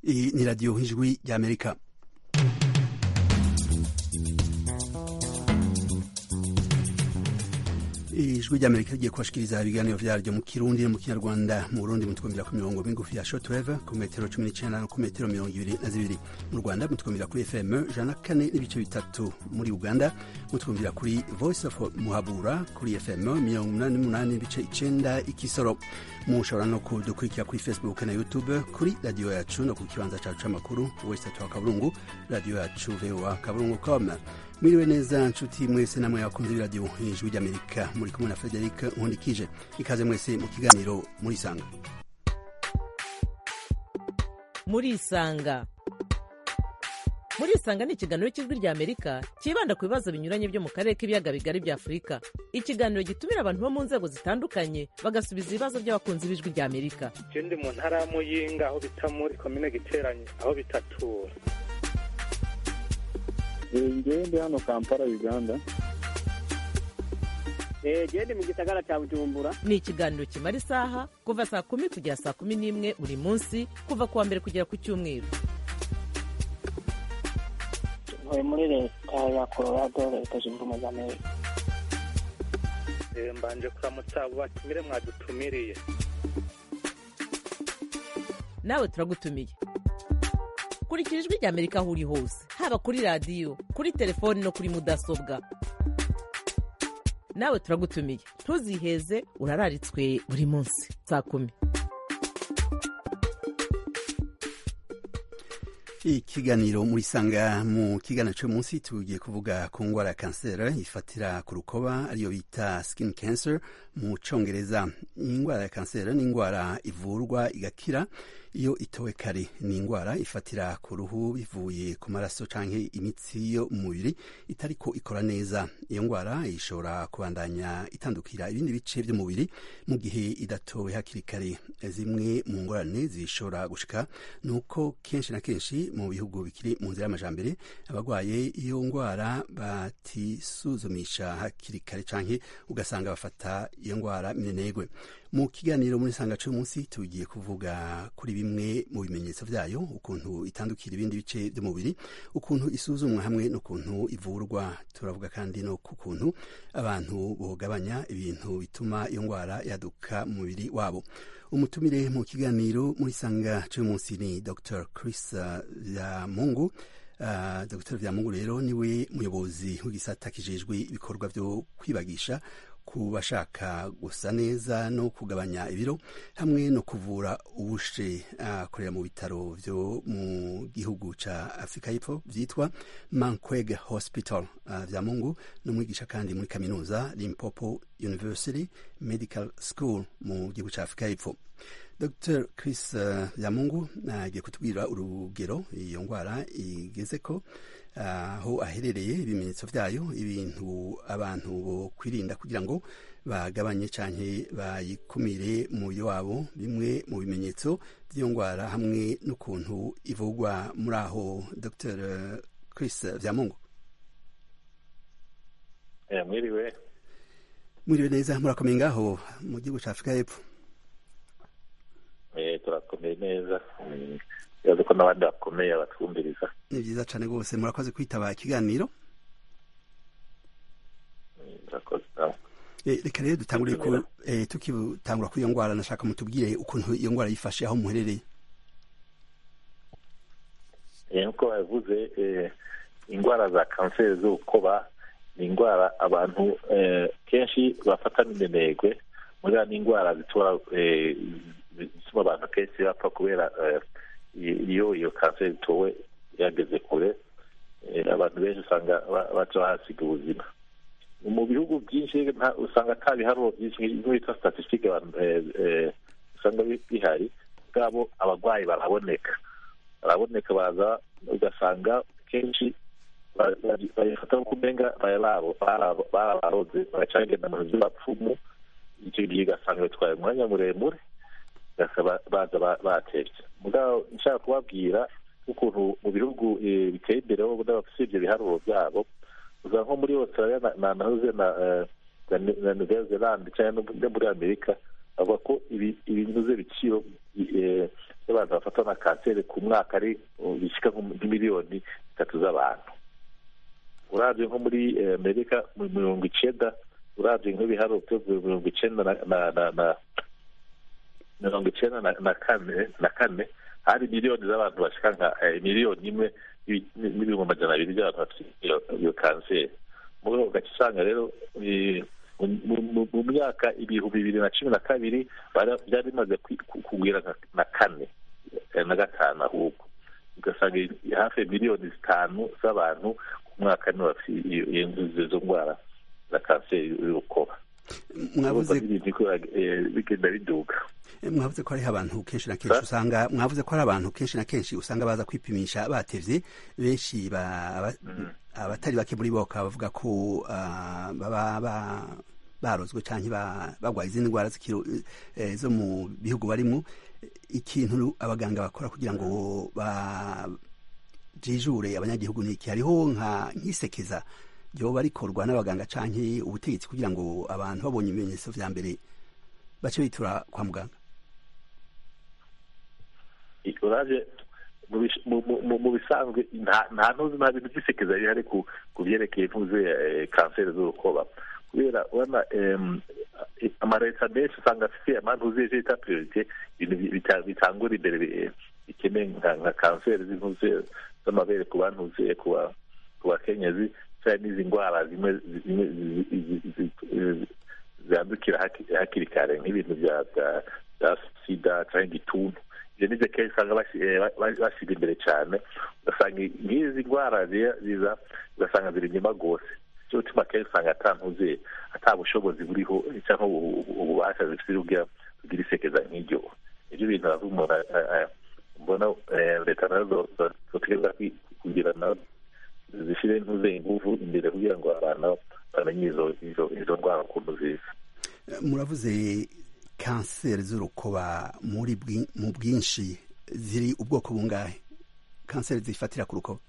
Iyi ni radiyo ijwi ry'amerika ijwi ry'amerika rigiye kubashikiriza ibiganiro vyaryo mu kirundi no mu kinyarwanda mu burundi mutwumvira ku mirongo migufi ya shortwave ku metero cumi n'icenda no ku metero mirongo ibiri na zibiri mu rwanda mutwumvira kuri fm jana kane n'ibice bitatu muri uganda mutwumvira kuri voice of muhabura kuri fm mirongo umunani n'umunani n'ibice icenda ikisoro mushobora no kudukurikira kuri facebook na youtube kuri radiyo yacu no ku kibanza cacu c'amakuru wese twa kaburungu radiyo yacu voa kaburungu com mwiriwe neza nshuti mwese namwe abakunzi b'iradiyo ijwi ry'amerika muri kumwe na frederic nkundikije ikaze mwese mu kiganiro murisanga murisanga murisanga ni ikiganiro cy'ijwi ry'amerika cyibanda ku bibazo binyuranye byo mu karere k'ibiyaga bigari bya afurika ikiganiro gitumira abantu bo mu nzego zitandukanye bagasubiza ibibazo by'abakunzi b'ijwi ry'amerika je ndi mu ntara ya muyinga aho bita muri komine giteranye aho bitatura ngewe ndi hano kampala uganda gende mu gisagara cya bujumbura ni ikiganiro kimara isaha kuva saa kumi kugera saa kumi n'imwe buri munsi kuva ku wa mbere kugera ku cyumweru ntuye muri leta ya colorado leta zunze ubumwe za amerika Eh, mbanje kuramutsa abo batumire mwadutumiriye nawe turagutumiye kurikira ijwi ry'amerika aho uri hose haba kuri radiyo kuri telefoni no kuri mudasobwa nawe turagutumiye ntuziheze urararitswe buri munsi saa kumi ikiganiro murisanga mu kiganiro cyo munsi tugiye kuvuga ku ngwara ya kanseri ifatira ku rukoba ariyo bita skin cancer mu congereza iyi ngwara ya kanseri ni ingwara ivurwa igakira iyo itowe kare ni ingwara ifatira ku ruhu bivuye ku maraso canke imitsi yo mu mubiri itariko ikora neza iyo ngwara ishobora kubandanya itandukira ibindi bice by'umubiri mu gihe idatowe hakiri kare zimwe mu ngorane zishobora gushika nuko kenshi na kenshi mu bihugu bikiri mu nzira y'amajambere abagwaye iyo ngwara batisuzumisha hakiri kare canke ugasanga bafata iyo ngwara minenegwe mu kiganiro muri sanga munsi tugiye kuvuga kuri bimwe mu bimenyetso vyayo ukuntu itandukira ibindi bice by'umubiri ukuntu isuzumwa hamwe n'ukuntu ivurwa turavuga kandi no ku kuntu abantu bogabanya ibintu bituma iyo ngwara yaduka mu mubiri wabo umutumire mu kiganiro muri sanga munsi ni dr chris vyamungu Uh, dr vyamungu rero niwe muyobozi w'igisata kijejwe ibikorwa vyo kwibagisha ku bashaka gusa neza no kugabanya ibiro hamwe no kuvura ubushe akorera uh, mu bitaro vyo mu gihugu ca afurika y'epfo vyitwa mankweg hospital uh, vyamungu n'umwigisha kandi muri kaminuza limpopo university medical school mu gihugu ca afurika y'epfo dr chris uh, yamungu agiye uh, kutubwira urugero iyo ngwara igeze ko aho uh, aherereye ibimenyetso vyayo ibintu abantu bo kwirinda kugira ngo bagabanye canke bayikumire umubiri wabo bimwe mu bimenyetso vy'iyo ngwara hamwe n'ukuntu ivugwa muri aho dr chris vyamungu yeah, mwiriwe mwiriwe neza murakomeye ngaho mu gihugu ca afurika y'epfo turakomeye neza bibaza ko n'abandi bakomeye batwumviriza ni byiza cyane rwose murakoze kwitaba ikiganiro reka rero dutangure tukitangura kuri iyo ndwara nashaka mutubwire ukuntu iyo ndwara yifashe aho muherereye nk'uko babivuze indwara za kanseri z'urukoba ni indwara abantu kenshi bafata n'indenegwe muri ni indwara zituma bituma abantu kenshi bapfa kubera iyo iyo kanseri itowe yageze kure abantu benshi usanga baca bahasiga ubuzima mu bihugu byinshi usanga ata biharuro byinshi nk'ibitwa statisitike usanga bihari bwabo abarwayi baraboneka baraboneka baza ugasanga kenshi bayifata nko kumenga barabaroze baracagenda mu nzu bapfumu icyo gihe ugasanga bitwaye umwanya muremure baza batetse mugabo nshaka kubabwira ukuntu mu bihugu biteye imbere bo n'abafite ibyo biharuro byabo uza nko muri australia na nahoze na nouvelle zelande cyangwa no muri amerika bavuga ko ibinyuze ibiciro y'abantu bafatwa na kanseri ku mwaka ari bishyika nk'imiliyoni zitatu z'abantu urabye nko muri amerika mu mirongo icenda urabye nk'ibiharuro byo mirongo icenda na mirongo icenda na kane na kane hari miliyoni z'abantu bashika nka miliyoni imwe n'ibihumbi amajana abiri by'abantu bafite iyo kanseri muri ugaca usanga rero mu myaka ibihumbi bibiri na cumi na kabiri byari bimaze kugwira na kane na gatanu ahubwo ugasanga hafi miliyoni zitanu z'abantu ku mwaka nibo bafite izo ndwara za kanseri y'urukoba mwavuze bigenda biduga mwavuze ko hariho abantu kenshi na kenshi usanga mwavuze ko hari abantu kenshi na kenshi usanga baza kwipimisha batevye benshi abatari bake muri bo bakaba bavuga ko baba barozwe cyangwa barwaye izindi ndwara zo mu bihugu barimo ikintu abaganga bakora kugira ngo bajijure abanyagihugu ni iki hariho nk'isekeza ryoba rikorwa n'abaganga canke ubutegetsi kugira ngo abantu babonye ibimenyetso vya mbere bace bitura kwa muganga uraje mu bisanzwe nta ntuzi nta bintu by'isekeza rihari ku byerekeye ntuze kanseri z'urukoba kubera urabona amaleta menshi usanga afite amantuze yita priorite ibintu bitangura imbere bikeneye nka kanseri z'intuze z'amabere ku bantuze ku bakenyezi cyangwa n'izi ndwara zimwe zandukira hakiri kare nk'ibintu bya sida cyangwa igituntu ibyo nibyo kenshi usanga bashyira imbere cyane ugasanga nk'izi ndwara ziza ugasanga ziri inyuma rwose cyo gutuma kenshi usanga atantuze ata bushobozi buriho cyangwa ububasha zifite kugira isekeza nk'iryo ibyo bintu umuntu mbona leta nazo zotegereza kugira nazo zishyire ntuze ingufu imbere kugira ngo abantu bamenye izo ndwara ukuntu ziza muravuze kanseri z'urukoba muri mu bwinshi ziri ubwoko bungahe kanseri zifatira ku rukoba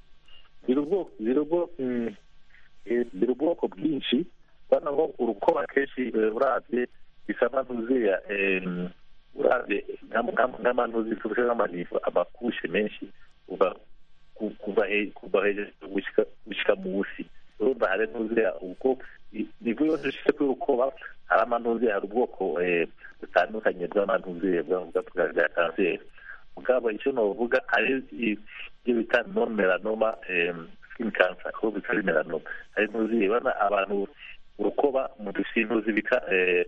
ziri ubwoko bwinshi ubona ngo urukoba kenshi urabye bisa ntuzeya urabye nk'amantuzi tufashe nk'amanivo amakushe menshi uva kuva hejuru gushyika munsi urumva hari ntuzeya ubwo nivo yose ishyize kuri urukoba hari amantuze hari ubwoko butandukanye bw'amantuze bwa kanseri mugabo icyo navuga hari ibyo bita non melanoma skin cancer aho bitari melanoma hari ntuzi bana abantu urukoba mu dusintuzi bita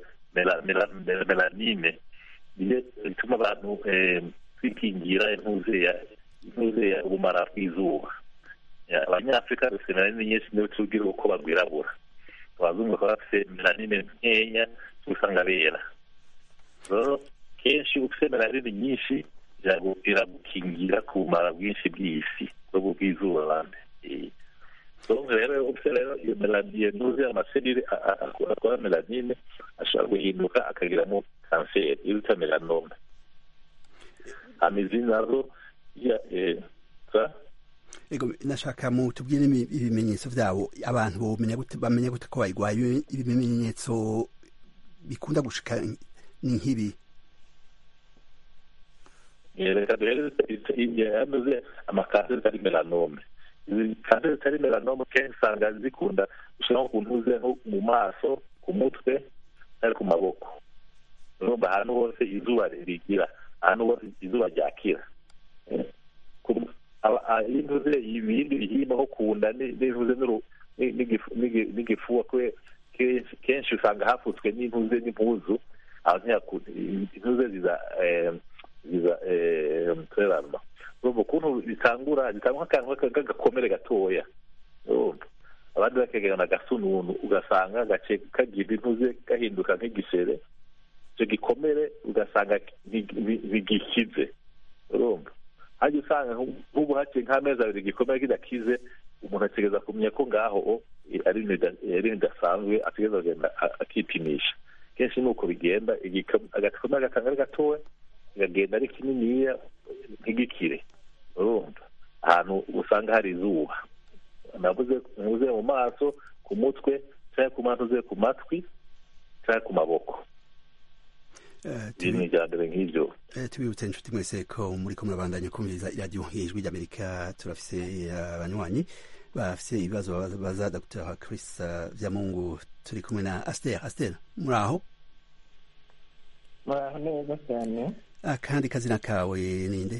melanine niyo bituma abantu kwikingira intuzeya intuzeya ubumara bw'izuba abanyafurika dufite melanine nyinshi niyo tubwira uko barwirabura abazungu bakaba bafite melanine nkeya usanga bera rero kenshi ufite melanine nyinshi iragukingira ku bumara bwinshi bw'isi bwo bw'izuba bande donc rero ufite rero iyo melanine ntuzi amaserire akora melanine ashobora guhinduka akagiramo kanseri iyo bita melanome amizi nazo ego nashaka mu tubwire ibimenyetso byabo abantu bamenya gute ko bayirwaye ibimenyetso bikunda gushika ni nk'ibi reka duhereze amakanseri atari melanome izi kanseri zitari melanome kenshi usanga zikunda gushira nko ku ntuze nko mu maso ku mutwe ari ku maboko urumva ahantu hose izuba rigira ahantu hose izuba ryakira intuze ibindi bihimba nko ku nda n'intuze n'igifuba kenshi usanga hafutswe n'intuze n'impuzu intuze ziza ziza turerama urumva ukuntu bitangura bitangwa akantu k'agakomere gatoya urumva abandi bakegerana agasununu ugasanga gace kagira intuze gahinduka nk'igisere icyo gikomere ugasanga ntigikize urumva hajya usanga nk'ubu haciye nk'amezi abiri igikomere kidakize umuntu ategereza kumenya ko ngaho ari ibintu bidasanzwe ategereza kugenda akipimisha kenshi ni uko bigenda agakomere gatanga ari gatoya kagenda ari kininiya nk'igikire urumva ahantu usanga hari izuba navuze ntuze mu maso ku mutwe cyangwa ku mantuze ku matwi cyangwa ku maboko Eh, biri mu iterambere nk'ibyo Eh, tubibutse inshuti mwese ko muri ko murabandanya kumviriza iradiyo ijwi ry'amerika turafise abanywanyi bafise ibibazo babaza- baza dr chris eh, vyamungu turi kumwe na aster aster muri aho muraho neza cyane akandi kazina kawe ninde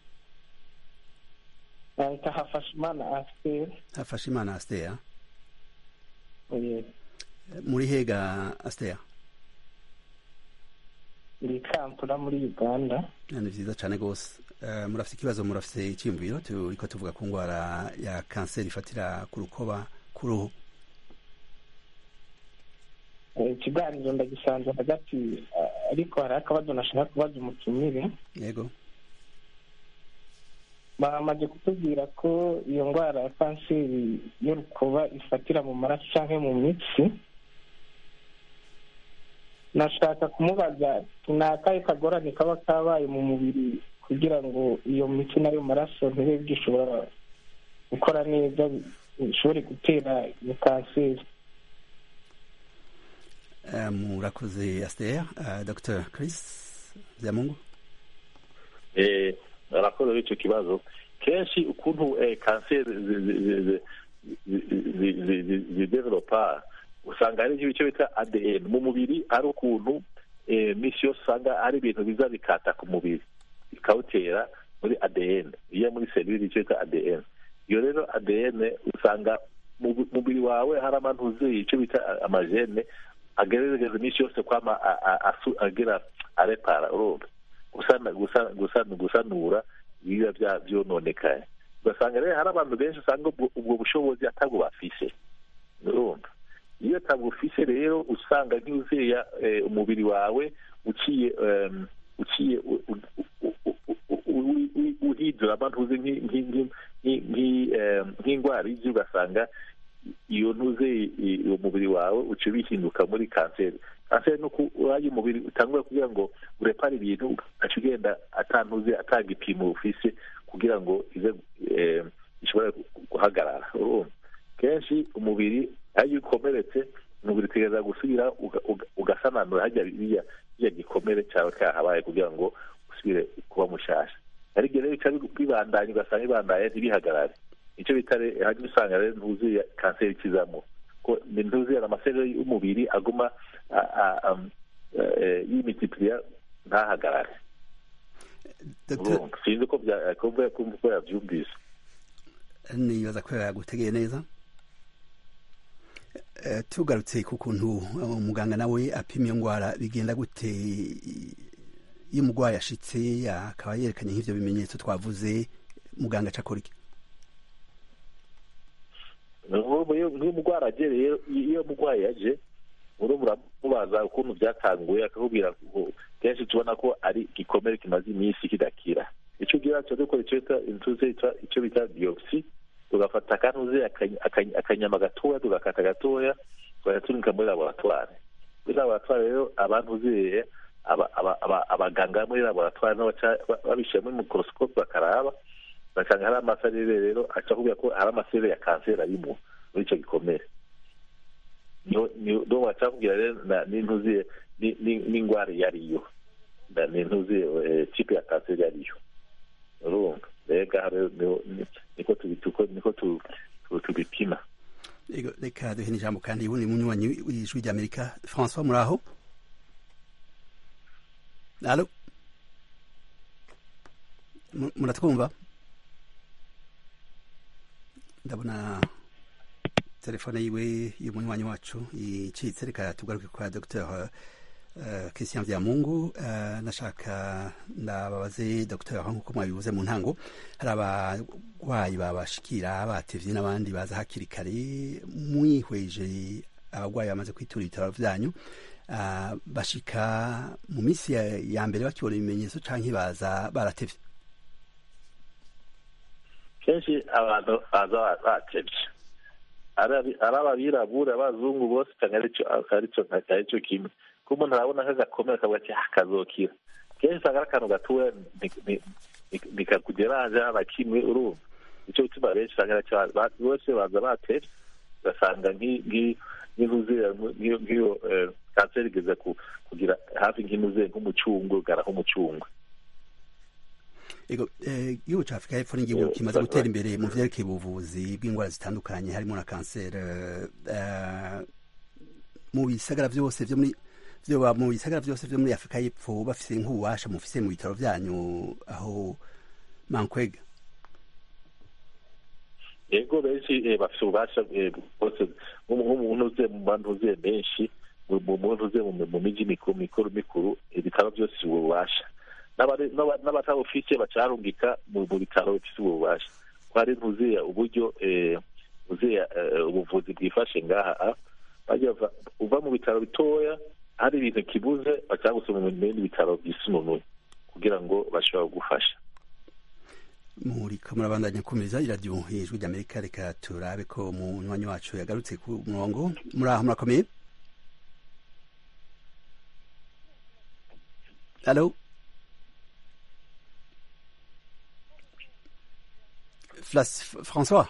bahita hafasha imana asiteri hafashe imana aster Oye, muri hega aster ndi kampala muri uganda ni vyiza cane gose Eh, murafise ikibazo murafise iciyumviro turiko tuvuga ku ngwara ya kanseri ifatira ku rukoba ku ruhu Eh, ikiganiro ndagisanze hagati eh, ariko hari akabazo nashaka kubaza umutumire yego bamaze kutubwira ko iyo ndwara ya kanseri y'urukoba ifatira mu maraso cyangwa mu mitsi nashaka kumubaza ni akahe kagorane kaba kabaye mu mubiri kugira ngo iyo mitsi n'ayo maraso ntibe gishobora gukora neza bishobore gutera iyo kanseri Eh, murakoze aster Eh, dr chris vyamungu Eh, arakoze icyo kibazo kenshi ukuntu eh, kanseri zi- zi- zi- zi- zi- zi- zi- zi- zidevelopa usanga hari icyo bita adn mu mubiri ari ukuntu eh, misi yose usanga ari ibintu biza bikata ku mubiri bikawutera muri adn iyo muri serivisi icyo bita adn iyo rero adn usanga mu bu- mubiri wawe hari amantu uzuye icyo bita amajene agerageza iminsi yose kwama a- a- asu- agira arepara urumva gusana gusana gusana gusanura ibiba bya byononekaye ugasanga rero hari abantu benshi usanga ubwo ubwo bushobozi atabwo bafise urumva iyo atabwo ufise rero usanga nk'uzeya eh, umubiri wawe uciye em, uciye u- u- u- u- u- u- u- uhindura abantu uzi nk'i- nk'i- nk'i- nk'i- nk'i- em, nk'indwara y'ibyo ugasanga iyo ntuze i- uwo mubiri wawe uca bihinduka muri kanseri kanseri ni uko uraye umubiri utangura kugira ngo urepare ibintu ugaca ugenda atantuze atanga ipimo ufise kugira ngo ize eh, ishobore guhagarara urumva kenshi umubiri iyo ukomeretse umubiri utegereza gusubira uga- uga- ugasananura hajya biriya biriya gikomere cyawe kahabaye kugira ngo usubire kuba mushasha ariko rero bica bibandanya ugasanga bibandaye ntibihagarare icyo bita re- hanyuma usanga rero ntuzuye kanseri ikizamo ko ni ntuzuye amaseri y'umubiri aguma a- a- am- eh, yimitipliya ntahagarare dr urumva sinzi ko bya- kumva kumva ko yabyumvise nibaza ko yagutegeye neza Eh, tugarutse ku kuntu eh, umuganga nawe apima iyo ndwara bigenda gute iyo umurwayi ashitse akaba yerekanye nk'ivyo bimenyetso twavuze muganga aca akora iki Urumva iyo nk'iyo umurwayi agereye iyo umurwayi yaje urumva uramubaza ukuntu byatanguye akakubwira ngo kenshi tubona ko ari igikomere kimaze iminsi kidakira icyo ugira cyo dukora icyo bita intuze yitwa- icyo bita biopsi tugafata akantuze akany- akany- akanyama gatoya tugakata gatoya tugatunika muri laboratwari muri laboratwari rero abantuziye aba- aba- aba- abaganga muri laboratwari nabo baca ba- babishyira muri mikorosikope bakaraba basanga hari amaserere rero aca akubwira ko hari amaserere ya kanseri arimo muri icyo gikomere niho niho niho baca bakubwira rero na- n'intuziye ni- ni- n'indwara iyo ariyo na- n'intuziye eh, tipe ya kanseri iyo ariyo urumva rero ngaha rero niho- ni- niko tubituko niko tu- tu- tubipima Ego, reka duhe n'ijambo kandi ubundi munywanyi w'ijwi ry'amerika françois muraho alo Mu- muratwumva ndabona telefone yiwe y'umunywanyi wacu icitse reka tugaruke kwa dr uh, christian vyamungu uh, nashaka ndababaze dr nk'uko mwabivuze mu ntango hari abarwayi babashikira batevye n'abandi baza hakiri kare mwihweje abarwayi bamaze kwitura ibitaro vyanyu uh, bashika mu minsi ya, ya mbere bakibona ibimenyetso canke baza baratevye kenshi abantu baza batevye ari ababirabura abazungu bose usanga aricyo aricyo kimwe ko umuntu arabona nk'agakomere akavuga ati "Ah, kazokira kenshi usanga ari akantu gatoya nikakugeranje na kimwe urumva icyo gituma benshi usanga aricyo ba- bose baza batevye ugasanga nk'i- nk'i- nk'intuzi nk'iyo nk'iyo, eh, kanseri igeze ku- kugira hafi nk'inuze nk'umucungwe ugara nk'umucungwe ego igihugu cya afurika y'epfo ni igihugu kimaze gutera imbere mu vyerekeye ubuvuzi bw'indwara zitandukanye harimo na kanseri mu bisagara vyose vyo muri vyoba mu bisagara vyose vyo muri afurika y'epfo bafise nk'ububasha mufise mu bitaro vyanyu aho mankwega ego benshi bafite ububasha bwose nk'umuntu uze mu bantu uzuye benshi mu muntu uze mu miji mikuru mikuru mikuru ibitaro byose ububasha n'abatabufise bacarungika mu bitaro bifite ububasha ko hari ntuzuye uburyo uzuye ubuvuzi bwifashe ngaha uva mu bitaro bitoya hari ibintu kibuze bacagusoma mu bindi bitaro byisununuye kugira ngo bashobora kugufasha muriko murabandanya kumiriza iradiyo ijwi ry'amerika reka turabe ko munywanyi wacu yagarutse ku murongo muri aho murakomeye alo francois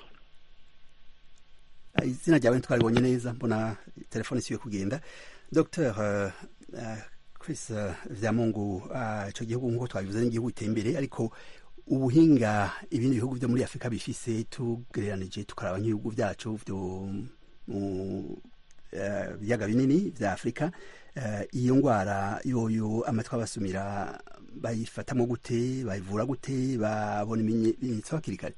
izina ryawe ntitwaribonye neza mbona telefone isiwe kugenda dr chris vyamungu ico gihugu nk'uko twabivuze n'igihugu giteye imbere ariko ubuhinga ibindi bihugu vyo muri afurika bifise tugereranije tukaraba nk'ibihugu vyacu vyo mu biyaga binini vya afurika iyo ngwara yoyo amatwi abasumira bayifatamo gute bayivura gute babona ibimenyetso hakiri kare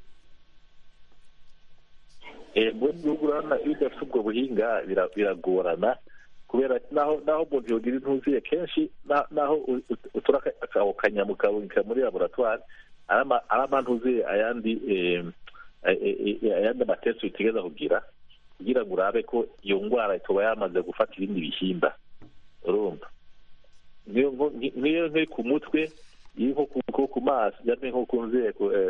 mu gihugu urabona iyo udafite ubwo buhinga biragorana kubera naho naho umuntu yogira intuzuye kenshi naho utura ako kanyamu kaboneka muri laboratwari ari amantuzuye ayandi ayandi amatesi utegereza kugira kugira ngo urabe ko iyo ndwara ituba yamaze gufata ibindi bihimba urumva nk'iyo nkiri ku mutwe iri nko ku maso cyangwa nko ku nzego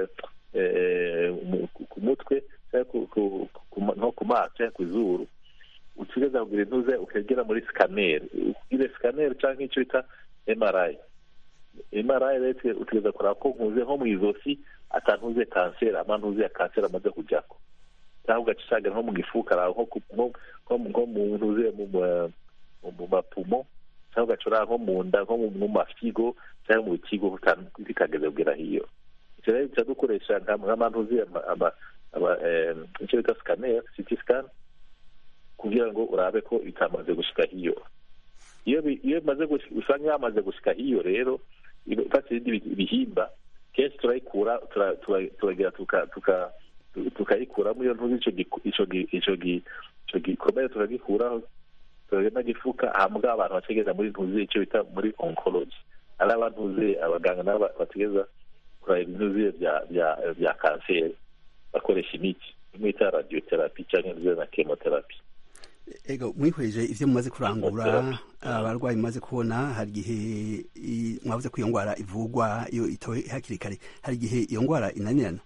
ku mutwe nko ku maso cyangwa ku izuru utegereza kugira intuze ukagera muri sikaneri ugire sikaneri cyangwa icyo bita emarayi emarayi rero utegereza kureba ko nkuze nko mu izosi atantuze kanseri amantuze ya kanseri amaze kujyako cyangwa ugacishaga nko mu gifu ukaraba nko mu ntuze mu mapumo cyangwa ugacura nko mu nda nko mu mafigo cyangwa mu kigo bitageze kugera hiyo icyo rero duca dukoresha nk'amantuze icyo bita sikaneri siti sikani kugira ngo urabe ko bitamaze gushika hiyo iyo iyo bimaze usanga yamaze gushika hiyo rero ifashe ibindi bihimba kenshi turayikura turagira tukayikuramo iyo ntuzi ico gikomere turagikuraho turagenda gifuka hambwa abantu bategeza muri ntuzi icyo bita muri oncology ari abantuzi abaganga nabo bategeza kuraba ibintuzi bya kanseri bakoresha imiti imwe ita radiotherapy cyangwa na chemotherapy ego mwihweje ivyo mumaze kurangura abarwayi mumaze kubona hari igihe mwavuze ko iyo ngwara ivugwa iyo itowe hakiri kare hari igihe iyo ngwara inanirana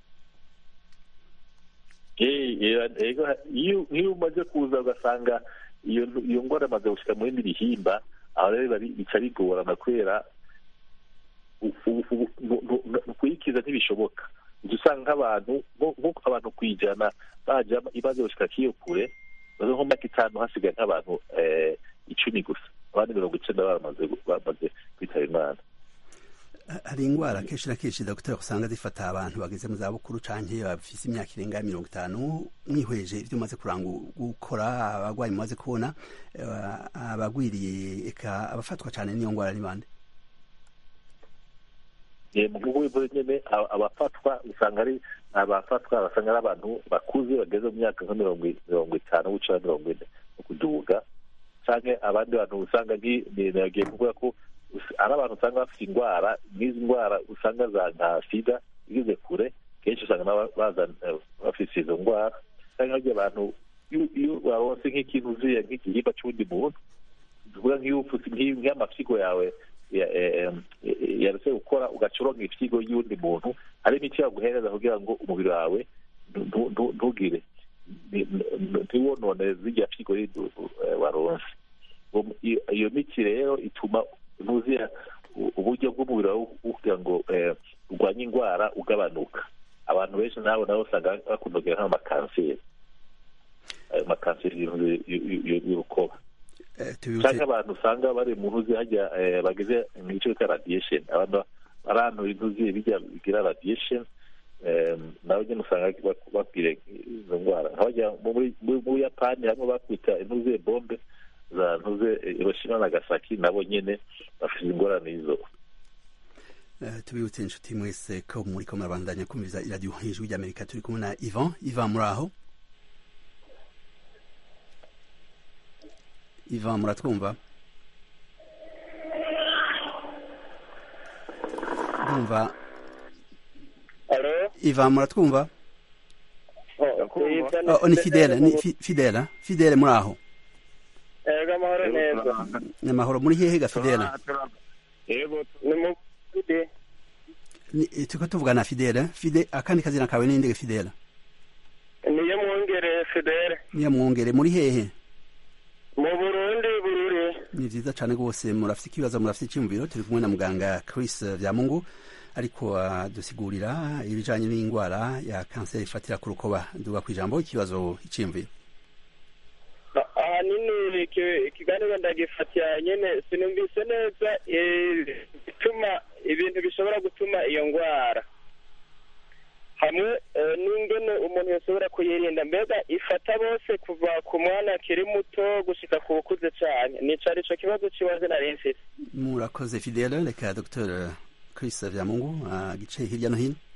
iyo umaze kuza ugasanga iyo ngwara amaze gushika mu bindi bihimba aho rero bica bigorana kubera kuyikiza ntibishoboka usanga nk'abantu nk'uko abantu kwijana baja imaze gushika kiyo kure baze nko myaka itanu hasigaye nk'abantu icumi gusa abandi mirongo icenda bamaze kwitaba imana hari ingwara kenshi na kenshi dogiteri usanga zifata abantu bageze mu zabukuru canke bafise imyaka irenga mirongo itanu mwihweje ivyo umaze kuranga gukora abarwayi mumaze kubona abagwiriye eka abafatwa cane n'iyo ngwara ni bande mu gihugu bivuze nyene abafatwa usanga ari abafatwa basanga ari abantu bakuze bageze mu myaka nka mirongo itanu guca mirongo ine no kuduga canke abandi bantu usanga nagiye kuvuga ko ari abantu usanga bafite indwara nk'izi ndwara usanga za nka sida igeze kure kenshi usanga baza bafise izo ndwara canke harya abantu iyo baronse nk'ikintu uziye nk'igihimba c'uwundi muntu tuvuga nk'iyo ufuse nk'amafyigo yawe yaretse gukora ugaca uronka ifyigo y'uwundi muntu hari imiti yaguhereza kugira ngo umubiri wawe ntugire ntiwonone zirya fyigo waronse iyo miti rero ituma ntuzira uburyo bw'umubiri wawe kugira ngo urwanye indwara ugabanuka abantu benshi nabo nabo usanga bakunda kugira nk'amakanseri ayo makanseri y'urukoba Eh, tubibutse cyangwa abantu usanga bari mu ntuzi hajya eh, bageze mu gice bita radiation abantu ari ahantu intuzi bijya bigira radiation eh, nabo nyine usanga bak- bakwiriye izo ndwara nk'abajya mu muri- mu mu buyapani hamwe bakwita intuzi bombe za ntuze eh, hiroshima na gasaki nabo nyine bafite ingorane izo Eh, tubibutse inshuti mwese ko muriko murabandanya kumviriza iradiyo ijwi ry'amerika turi kumwe na ivan ivan muri aho ivan muratwumva ndumva alo ivan muratwumva Yitwa oh, ni fidele ni fi- fidele fidele muri aho ego amahoro neza ni amahoro muri hehe ga fidele ni mu Burundi. Ni- eh, turiko tuvugana na fidele fide akandi kazina kawe ninde ga fidele niyo mwongere fidele niyo mwongere muri hehe mu burundi bururi ni vyiza cane rwose murafite ikibazo murafite icyumviro turi kumwe na muganga chris vyamungu ariko adusigurira ibijanye n'indwara ya kanseri ifatira ku rukoba duga ku ijambo ikibazo icyumviro ahanini iki- ikiganiro ndagifatiye nyene sinumvise neza eh, bituma ibintu bishobora gutuma iyo ndwara hamwe eh, n'ingene umuntu yashobora kuyirinda mbega ifata bose kuva ku mwana akiri muto gushika ku bukuze cane nico arico kibazo ciwaje nari mfise murakoze fidele reka dr chris vyamungu agice hirya no hino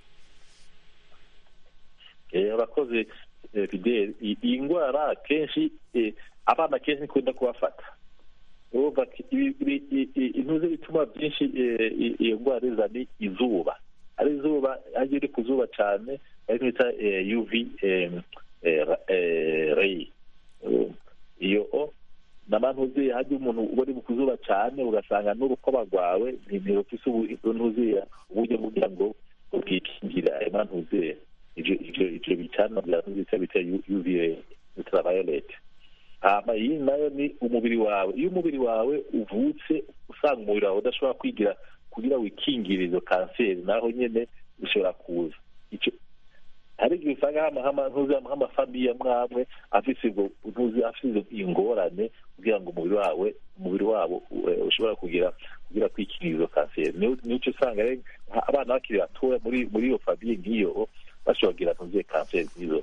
Eh, abakozi eh, fidele i- iyi ndwara kenshi eh, abana kenshi ikunda kubafata urumva ko ibi- ibi- i- i- intuzi bituma byinshi eh, i- iyo ndwara iza ni izuba ari izuba ajya iri ku zuba cyane ariko bita eh, uv eh, eh, ra- eh, ray Um, iyo o n'amantuzi hajya umuntu uba uri ku zuba cyane ugasanga n'urukoba rwawe ntirufise ntuziya uburyo kugira ngo bwikingire ayo mantuziya ivyo ivyo ivyo bicana bya ntuzi bita uva ultraviolet hama iyi nayo ni umubiri wawe iyo umubiri wawe uvutse usanga umubiri wawe udashobora kwigira kugira wikingire izo kanseri naho nyene bishobora kuza ico hari igihe usanga hama hama ntuzi nk'amafamiye amwamwe afise ubwo ntuzi afise izo ingorane kugira ngo umubiri wawe umubiri wabo eh, ushobora kugira kugira kwikingira izo kanseri niyo nico usanga rero nka- abana bakiri batoya muri muri iyo famiye nk'iyo bashobora kugira ntuzi kanseri nk'izo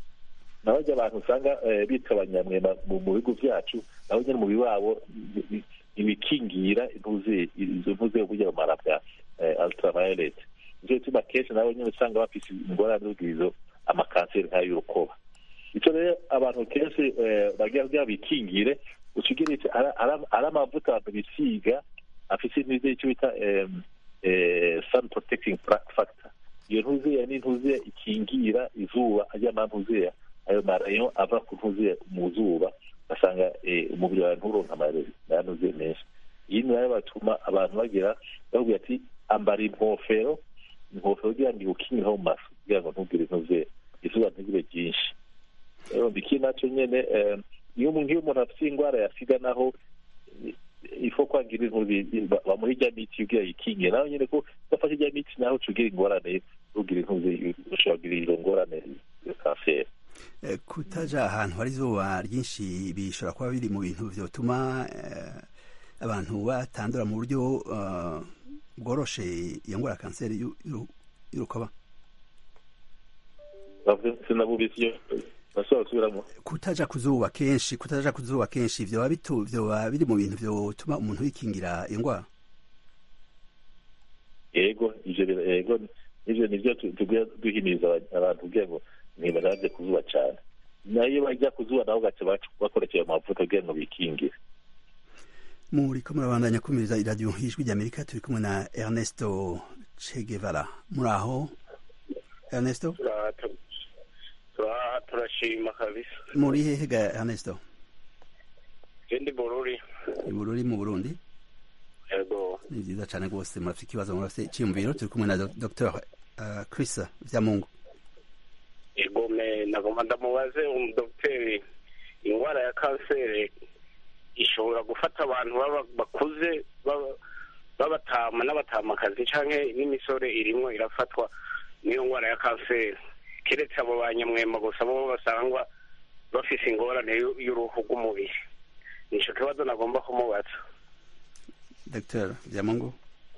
naho ajya abantu usanga eh, bitwa abanyamwema mu mu bigo byacu nabo nyine umubiri wabo ni- ni- ibikingira intuzi izo ntuzi yo kugira bumara bwa eh, ultraviolet nicyo gituma kenshi nabo nyine usanga bafise ingorane z'ubwizo amakanseri nk'ay'urukoba icyo rero abantu kenshi eh, bagira kugira bikingire ukigira iki ara- ara- ari amavuta abantu bisiga afise intuzi icyo bita em, eh, sun protecting fra- factor iyo ntuziya ni ntuziya ikingira izuba ajya ama ntuziya ayo marayo ava ku ntuziya mu zuba basanga eh, umubiri wawe nturonka amanuziya menshi iyi nayo batuma abantu bagira bavuga ati ambara inkofero inkofero kugira ngo iwukingireho mu maso kugira ngo ntugire intuziya izuba ntigire ryinshi rero iki nacyo nyene eh, iyo umuntu iyo umuntu afite indwara ya sida naho eh, ifo kwangira intuzi ba- bamuha ijya miti kugira yikingiye naho nyene ko udafashe ijya miti naho ucugira ingorane ugira intuzi ushobora kugira izo ngorane ya kanseri Eh, kutaja ahantu hari izuba ryinshi bishobora kuba biri mu bintu vyotuma eh, abantu batandura mu buryo eh, bworoshe iyo ngwara ya kanseri y'u- y'uru- y'urukoba bavuze sinabubise iyo bashobora gusubiramo kutaja ku zuba kenshi kutaja ku zuba kenshi vyoba bitu vyoba biri mu bintu vyotuma umuntu yikingira iyo ngwara yego ivyo bira- yego ivyo nivyo tu- tugiye duhimiriza aba- abantu kugira ngo ntibaraje ku zuba cane nayo iyo bajya ku zuba nabo gaca bac- bakoresheje amavuta kugira ngo bikingire muriko murabandanya kumiriza iradiyo ijwi ry'amerika turi kumwe na ernesto che guevara muri aho ernesto turashima kabisa muri hehe ga ernesto jendi bururi ibururi mu burundi yego ni vyiza cane rwose murafite ikibazo murafite iciyumviro turi kumwe na Do- dr uh, chris vyamungu yego me nagomba ndamubaze umudogiteri indwara ya kanseri ishobora gufata abantu baba bakuze baba- b'abatama n'abatamakazi canke n'imisore irimwo irafatwa n'iyo ndwara ya kanseri keretse abo banyamwema gusa bo basangwa bafise ingorane y'u- y'uruhu rw'umubiri nicyo kibazo nagomba kumubaza dr byamungu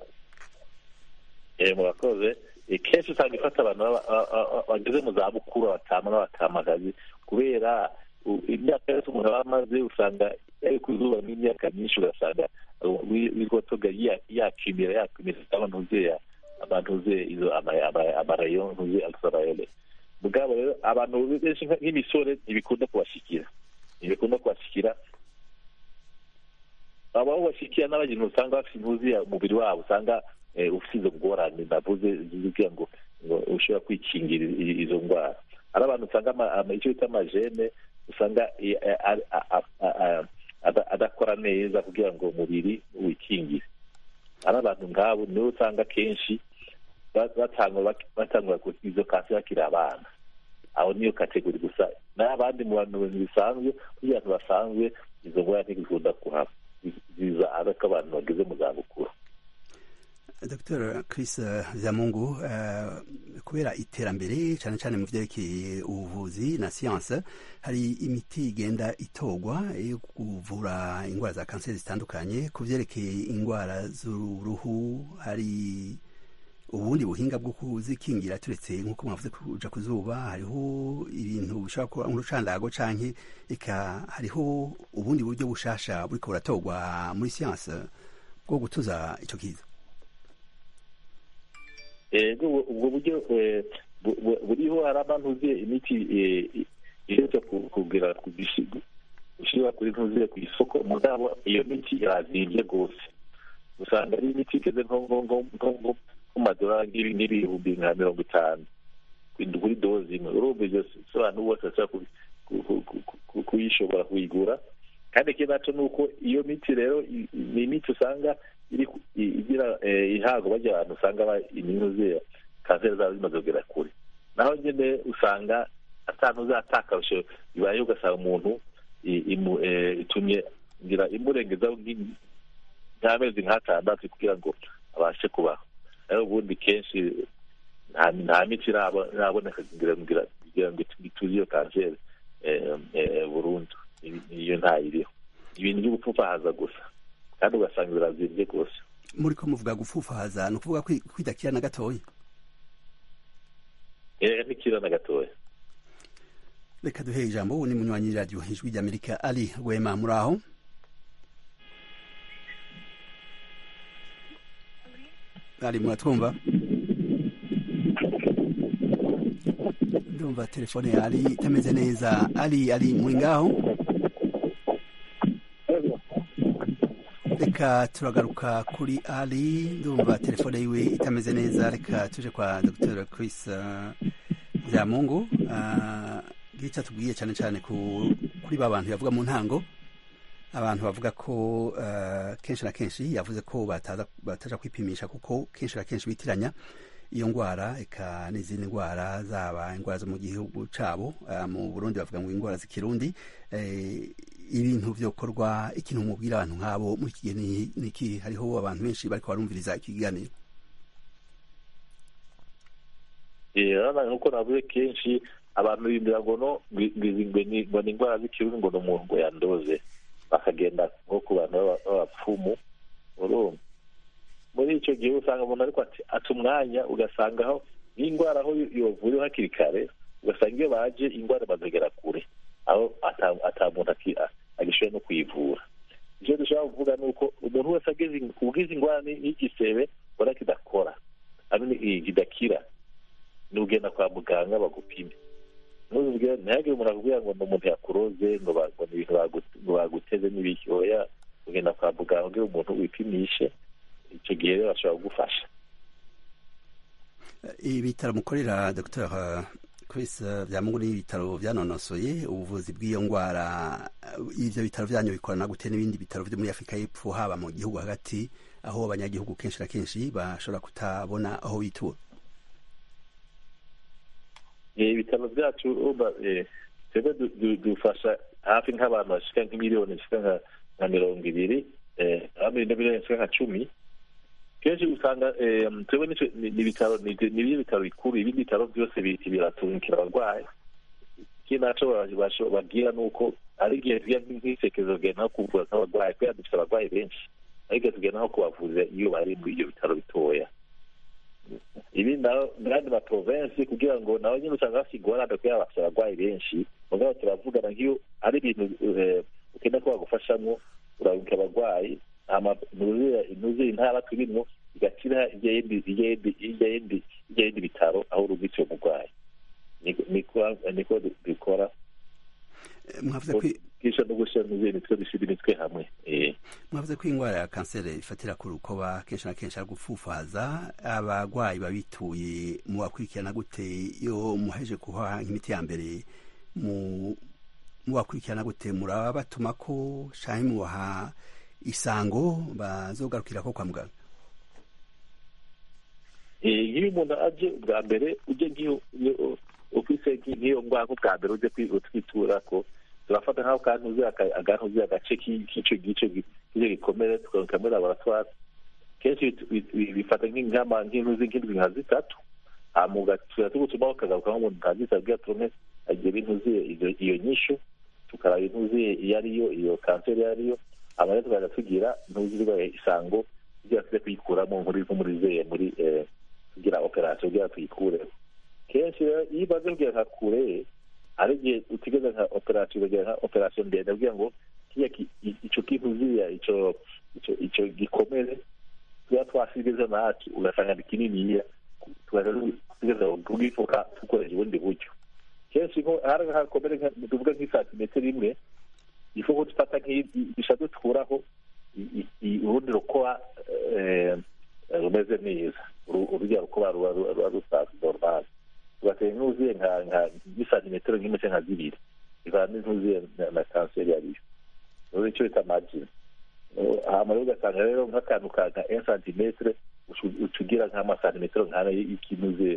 eh murakoze Eh, kenshi usanga ifata abantu baba- ba- ba- ba- bageze mu za bukuru abatama n'abatamakazi kubera u- imyaka yose umuntu aba amaze usanga yari ku zuba n'imyaka myinshi ugasanga wigotoga yakimira yakimira abantu uzeya abantu uze izo ama- ama- amarayo ntuze ultraviolet mugabo rero abantu benshi nka- nk'imisore ntibikunda kubashikira ntibikunda kubashikira aba bashikira n'abagenzi usanga bafite intuzi umubiri wabo usanga eh, ufite izo ngorane navuze zivuga ngo ngo ushobora kwikingira i- izo ndwara hari abantu usanga ama- ama- icyo bita amajene usanga eh, eh, a- a- a- a- a- ada- adakora neza kugira ngo umubiri wikingire hari abantu nk'abo nibo usanga kenshi ba- batangwa batangwa izo kanseri bakiri abana aho niyo kategori gusa n'abandi mu bantu bisanzwe kugira ngo basanzwe izo ndwara ntizikunda kuhaba ziza ariko abantu bageze mu zabukuru dr chris eh, byamungu eh, kubera iterambere cyane cyane mu byerekeye ubuvuzi na siyanse hari imiti igenda itorwa yo kuvura indwara za kanseri zitandukanye ku byerekeye indwara z'uruhu hari ubundi buhinga bwo kuzikingira turetse nk'uko mwavuze kuja ku zuba hariho ibintu bishobora kuba nk'urucandago canke eka hariho ubundi buryo bushasha buriko buratorwa muri siyanse bwo gutuza ico kiza Eh, ubwo ubwo buryo eh, bu- bu- buriho hari abantu uziye imiti eh, iherutse ku- kugira gushyira kuri ntuziye ku isoko mugabo iyo miti irazimbye rwose usanga ari imiti igeze nko nko nko nko nko ku madolari nk'ibi- nk'ibihumbi nka mirongo itanu kuri kuri dozi imwe urumva ibyo si abantu bose bashobora ku- ku- ku- ku- ku- kuyishobora kuyigura kandi ikindi naco ni uko iyo miti rero i- i- ni imiti usanga iri ku- i- igira eh, ihabwa bajya abantu usanga ba- iminuze kanseri zabo zimaze kugera kure naho nyine usanga atanu uzatakarusho bibaye ugasanga umuntu i- imu- eh, itumye ngira imurengezaho nk'i- nk'amezi nk'atandatu kugira ngo abashe kubaho rero ubundi kenshi nta nta miti irabo- iraboneka kugira ngira kugira ngo ituze iyo kanseri eh, eh, burundu Ibi- iyo ntayiriho ibintu byo gupfupahaza gusa kandi ugasanga birazimbye rwose muri ko muvuga gufufahaza ni ukuvuga kwi- kwidakira na gatoya Eh, ntikira na gatoya reka duhe ijambo ubu ni munywanyi radiyo ijwi ry'amerika ari wema muri aho ari muratwumva ndumva telefone ya ari itameze neza ari ari muri ngaho reka turagaruka kuri ari ndumva telefone yiwe itameze neza reka tuje kwa dr chris uh, byamungu uh, gica tubwiye cyane cyane ku, kuri ba bantu yavuga mu ntango abantu bavuga ko uh, kenshi na kenshi yavuze ko bataza bataja kwipimisha kuko kenshi na kenshi bitiranya iyo ndwara eka n'izindi ndwara zaba indwara zo mu gihugu cabo uh, mu burundi bavuga ngo indwara z'ikirundi eh, ibintu vyokorwa ikintu mubwira abantu nk'abo muri iki gihe ni- ni iki hariho abantu benshi bariko barumviriza iki kiganiro Eh, urabona nk'uko navuze kenshi abantu bibwira ngo no ngwi- ngwi- ngwi- ni- ngo ni indwara z'ikirundi ngo ni umuntu ngo yandoze bakagenda nko ku bantu b'aba- b'abapfumu urumva muri icyo gihe usanga umuntu ariko ati ata umwanya ugasanga aho n'indwara aho yovuriwe hakiri kare ugasanga iyo baje indwara bazagera kure aho ata- ata muntu aki- a- agishoboye no kuyivura icyo dushobora kuvuga ni uko umuntu wese ageze ubwize indwara ni- n'igisebe ubona kidakora hamwe kidakira ni ugenda kwa muganga bagupime ntuzubwire ntihagire umuntu akubwira ngo ni umuntu yakuroze ngo ba- ngo ni ibintu bagu- ngo baguteze n'ibiki oya ugenda kwa muganga ubwira umuntu wipimishe icyo gihe rero bashobora kugufasha ibitaro mukorera dr chris uh, byamungu ni ibitaro byanonosoye ubuvuzi bw'iyo ndwara uh, ivyo bitaro vyanyu bikorana gute n'ibindi bitaro vyo muri afurika y'epfo haba mu gihugu hagati aho abanyagihugu kenshi na kenshi bashobora kutabona aho bitura Eh, ibitaro byacu urumva eh, twebwe du- du- dufasha hafi nk'abantu bashika nk'imiliyoni zishika nka nka mirongo ibiri eh, hamwe na miliyoni zishika nka cumi kenshi usanga eh, twebwe nico- ni ni ibitaro ni ni ibyo bitaro bikuru ibindi bitaro byose bi- biraturukira abarwayi ikindi naco babwira ni uko ari igihe tugira nk'isekezo tugenda nko kuvura nk'abarwayi kubera dufite abarwayi benshi ari igihe tugenda nko kubavuza iyo bari muri ibyo bitaro bitoya ibi n'andi maprovensi kugira ngo nabo nyine usanga bafite ingorane kubera bafite abarwayi benshi mugabo turavugana nk'iyo ari ibintu ukenda ko bagufashamo urabuka abarwayi nuzuye intara turimo igakira ijya yindi bitaro aho urugitse uwo murwayi niko bikora kwisha no gushyira mu mitwe dushyira imitwe hamwe mwavuze ko indwara ya kanseri ifatira ku rukoba kenshi na kenshi ari gufufaza abarwayi babituye mu bakurikirana gute iyo muheje kuha imiti ya mbere mu bakurikirana gute muraba batuma ko canke mubaha isango bazogarukira ko kwa muganga nk'iyo umuntu aje bwa mbere ujye nk'iyo ufise nk'iyo ndwara bwa mbere ujye twitura ko turafata nk'aho kantuze agantuze agace k'ico gice k'ico gikomere tukaruka muri laboratwari kenshi bifata nk'ingama nk'intuzi nk'indwi nka zitatu hama tuya tugutumaho kagaruka nk'umuntu nka zitatu kugira turonke agira intuziye iyo nyishu tukaraba intuziye iyo ariyo iyo kanseri iyo ariyo hama rero tukaza tugira intuzi isango kugira tuze kuyikuramo nko muri zeye muri kugira operasiyo kugira tuyikureho kenshi rero iyo umaze kugira nka kure hari igihe utigeze nka operasiyo ukagira nka operasiyo ndende kugira ngo kiya ico kintuziya ico ico gikomere tuba twasigaje nacu ugasanga ni kininiya tugeza kugifuka dukoresha ubundi buryo kenshi nko hari hakomere tuvuga nk'isantimetero imwe ifu ko dufata nk'ibisha dukuraho urundi rukoba rumeze neza urujya rukoba ruba rusanzwe normal tugatera nk'uzuye nk'isantimetero nk'imwe nka zibiri bivana n'intuzuye na kanseri yariyo rero icyo bita margin hama rero ugasanga rero nk'akantu ka nka un santimetre ucugira nk'amasantimetero nk'ane y'ikinuzuye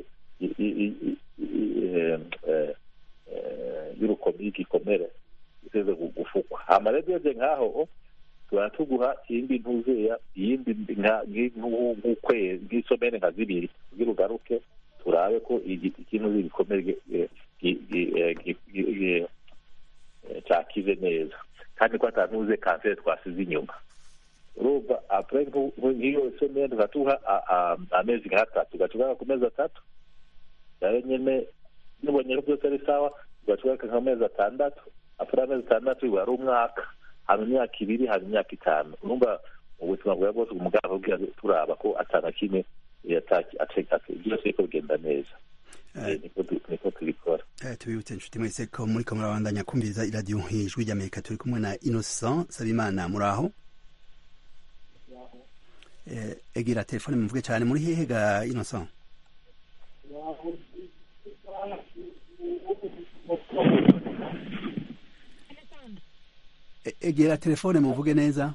y'igikomere iteze gufukwa hama rero ugeze nk'aho tuba tuguha iyindi ntuzeya iyindi nk'ukwezi nk'isomene nka zibiri kugira ugaruke turabe ko ikintu gikomere cyakize neza kandi ko atantuze kanseri twasize inyuma urumva apure nk'iyo somene tugatuha amezi nk'atatu ugacugaka ku mezi atatu rero nyine nubonye ko byose ari sawa ugacugaka nk'amezi atandatu apure amezi atandatu biba ari umwaka haba imyaka ibiri haba imyaka itanu urumva mu buzima bwawe bwose umuganga abwira turaba ko atana kimwe byose biko bigenda neza niko tubikora tubibutse inshuti mwese ko muri ko murabandanya kumviriza iradiyo ijwi ry'amerika turi kumwe na innocent sabimana muri aho egera telefone muvuge cyane muri hehe ga innocent egera telefone muvuge neza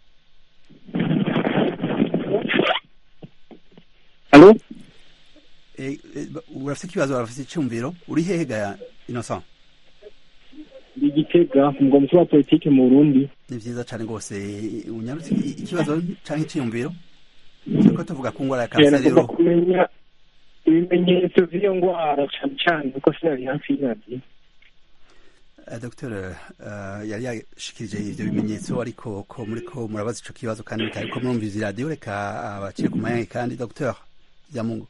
Alo? urafite ikibazo urafite icyumviro uri hehe ga innocent Ndi Gitega umugwa mukuru wa politiki mu Burundi. ni byiza cyane rwose unyarutse ikibazo cyangwa icyiyumviro turiko tuvuga ku ndwara ya kanseri Nagomba rero kumenya ibimenyetso by'iyo ndwara cyane cyane kuko sinari hafi y'iradiyo. Uh, Dr uh, yari yashikirije ivyo bimenyetso ariko ko muriko murabaza ico kibazo kandi mutariko murumviza iradiyo reka abacire ku mayange kandi Dr Byamungu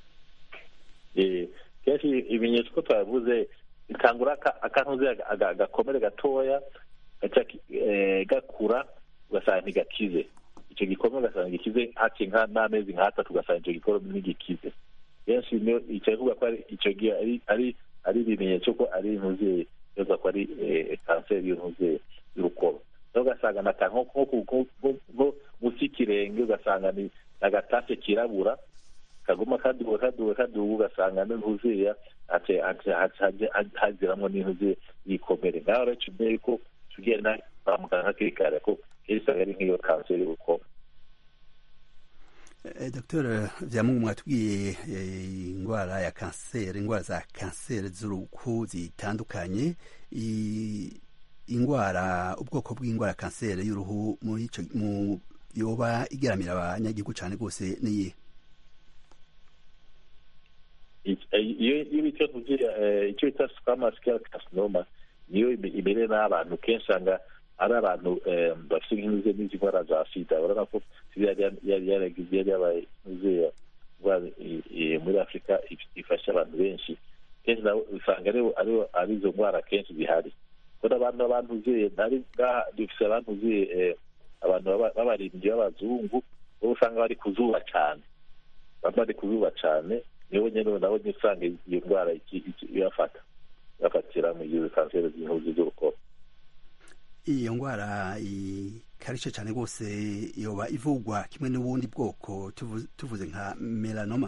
kenshi ibimenyetso ko twavuze bitangura akantuze agakomere gatoya gaca gakura ugasanga ntigakize icyo gikomere ugasanga gikize haciye n'amezi nk'atatu ugasanga icyo gikomere ntigikize kenshi niyo icyo kuvuga ko icyo gihe ari ari ibimenyetso ko ari intuze yoza ko ari kanseri y'intuze y'urukoba rero ugasanga nata nko munsi y'ikirenge ugasanga ni agatase kirabura kaguma kaduga kaduga kaduga ugasanga n'intuziya haziramwo n'intuzi yikomere ngaho rero tumenye ko tugenda kwa muganga hakiri kare ko kenshi usanga ari nk'iyo kanseri y'urukoba Eh, Dr Vyamungu mwatubwiye indwara ya kanseri indwara za kanseri z'uruhu zitandukanye I- indwara ubwoko bw'indwara ya kanseri y'uruhu muri ico mu yoba igeramira abanyagihugu cane rwose niye iyo iyo bita icyo bita squamous carcinoma niyo imbere n'abantu kenshi usanga ari abantu bafite nk'izo n'izi ndwara za sida urabona ko sida yari yaragize yari yabaye nk'iziya muri afurika ifasha abantu benshi kenshi usanga ari izo ndwara kenshi zihari kubona abantu abantuzuye ngaha dufite abantuzuye abantu b'abarindwi b'abazungu bo usanga bari ku zuba cyane baba bari ku zuba cyane nibo nyine nabo nyine usanga iyo ndwara ibafata bafatira mu gihe kanseri z'intuzi z'urukoba iyo ndwara ikarishye cyane rwose yoba ivugwa kimwe n'ubundi bwoko tuvuze nka melanoma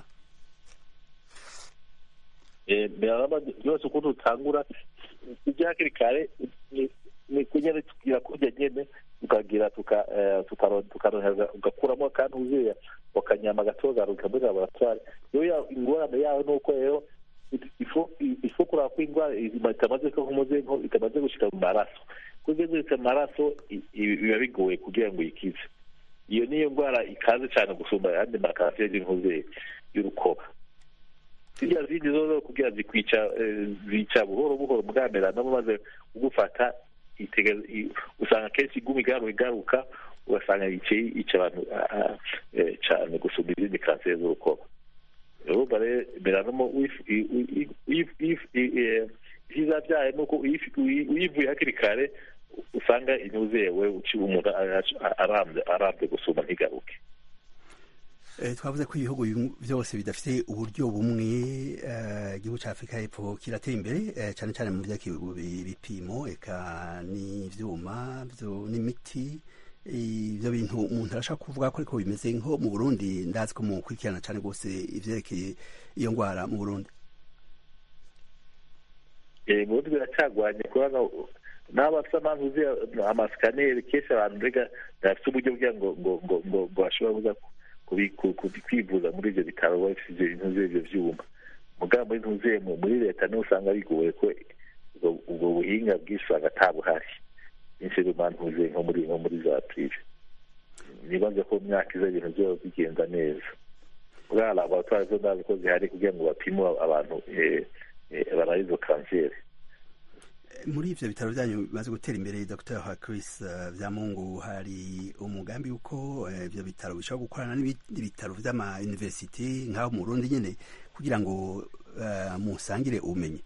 melanoma yose ukuntu utangura ujya hakiri kare ni kunyene tugira kurya nyene tukagira tukarohereza ugakuramo kandi uzuye wakanyama gatogaruka muri laboratwari iyo ingorane yawe ni uko rero ifu kuraba ko indwara itamaze ko nk'umuze itamaze gushika mu maraso kuko igeze mu maraso biba bigoye kugira ngo uyikize iyo niyo ndwara ikaze cyane gusumba ayandi makanseri y'inkoze y'urukoba ziriya zindi zo kugira zikwica zica buhoro buhoro bwamerana maze ugufata usanga kenshi iguma igaruka igaruka ugasanga yica abantu cyane gusumba izindi kanseri z'urukoba urumva rero melanoma ivyiza vyayo ni uko uyivuye hakiri kare usanga inyuzewe umuntu arambye gusumba ntigaruke twavuze ko ibihugu byose bidafite uburyo bumwe igihugu cya afurika y'epfo kiratera imbere cyane cyane mu by'ibipimo eka n'ibyuma n'imiti ibyo bintu umuntu arashaka kuvuga ko ariko bimeze nko mu burundi ndazi ko mukurikirana cyane rwose ibyerekeye iyo ndwara mu burundi mu burundi biracyagwanye kubona n'abafite amazi uzi amasikaneri kenshi abantu mbega ntibafite uburyo kugira ngo ngo ngo ngo ngo bashobora kuza kwivuza muri ibyo bitaro bafite intuze ibyo byuma mugabo muri ntuze muri leta niho usanga bigoye ko ubwo buhinga bwinshi usanga atabuhari nyinshi ntuze nko muri nko muri za pirive nibaze ko mu myaka iza ibintu byose bigenda neza bwa laboratwari zo ndazi ko zihari kugira ngo bapime abantu baraye izo kanseri muri ivyo bitaro byanyu bimaze gutera imbere dr Chris Vyamungu hari umugambi uko ivyo bitaro bishobora gukorana n'ibindi bitaro vy'ama university nk'aho mu Burundi nyene kugira ngo musangire ubumenyi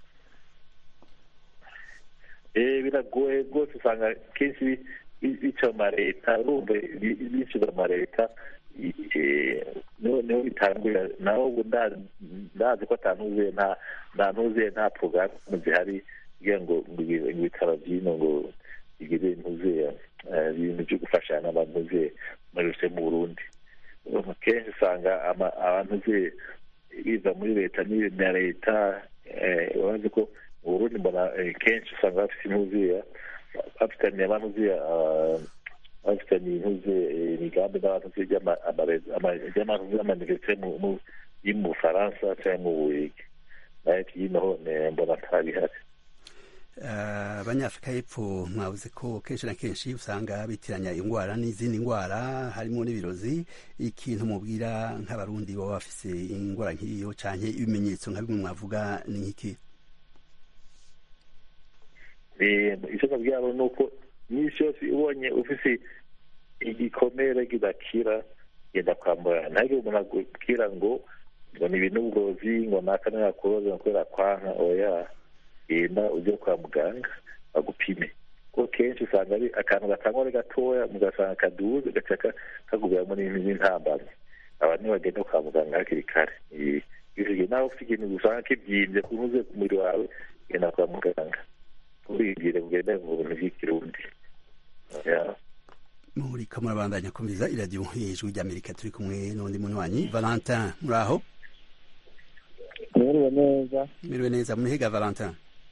biragoye rwose usanga kenshi bica mu leta urumva bishyuza mu leta niho bitangurira naho ubu ndazi ko atanuzuye nta ntuzuye nta porogaramu zihari kugira ngo ibitaro by'ino ngo bigire intuzuye ibintu byo gufashanya n'abantuzuye muri rusange mu burundi kenshi usanga abantuzuye biza muri leta na leta urazi ko mu burundi mbona kenshi usanga bafite intuzuye bafitaniye abantuzuye bafitaniye intuzuye imigambi n'abantuzuye y'amaniverisite yo mu bufaransa cyangwa mu buwigi nayo hino ho mbona ntabihari abanyafurika y'epfo mwabuze ko kenshi na kenshi usanga bitiranya indwara n'izindi ndwara harimo n'ibirozi ikintu mubwira nk'abarundi baba bafise indwara nk'iyo cyane ibimenyetso nka bimwe mwavuga ni nk'iki icyo nabwira ni uko iminsi yose ubonye ufise igikomere kidakira genda kwa muganga ntihagire umuntu akubwira ngo ngo ni ibintu uburozi ngo naka ntiyakuroze ngo kubera kwanka oya genda ujye kwa muganga bagupime kuko kenshi usanga ari akantu gatangwa ari gatoya mugasanga kaduze gaca kagubiramo n'intambamyi aba ntibagenda kwa muganga hakiri kare bivuge nawe ufite ikintu usanga kibyimbye kunuze ku mubiri wawe genda kwa muganga urigire kugenda mu bintu by'ikirundi muriko murabandanya kumviriza iradiyo ijwi ry'amerika turi kumwe n'undi munywanyi valentin muri aho mwiriwe neza mwiriwe neza munihiga valentin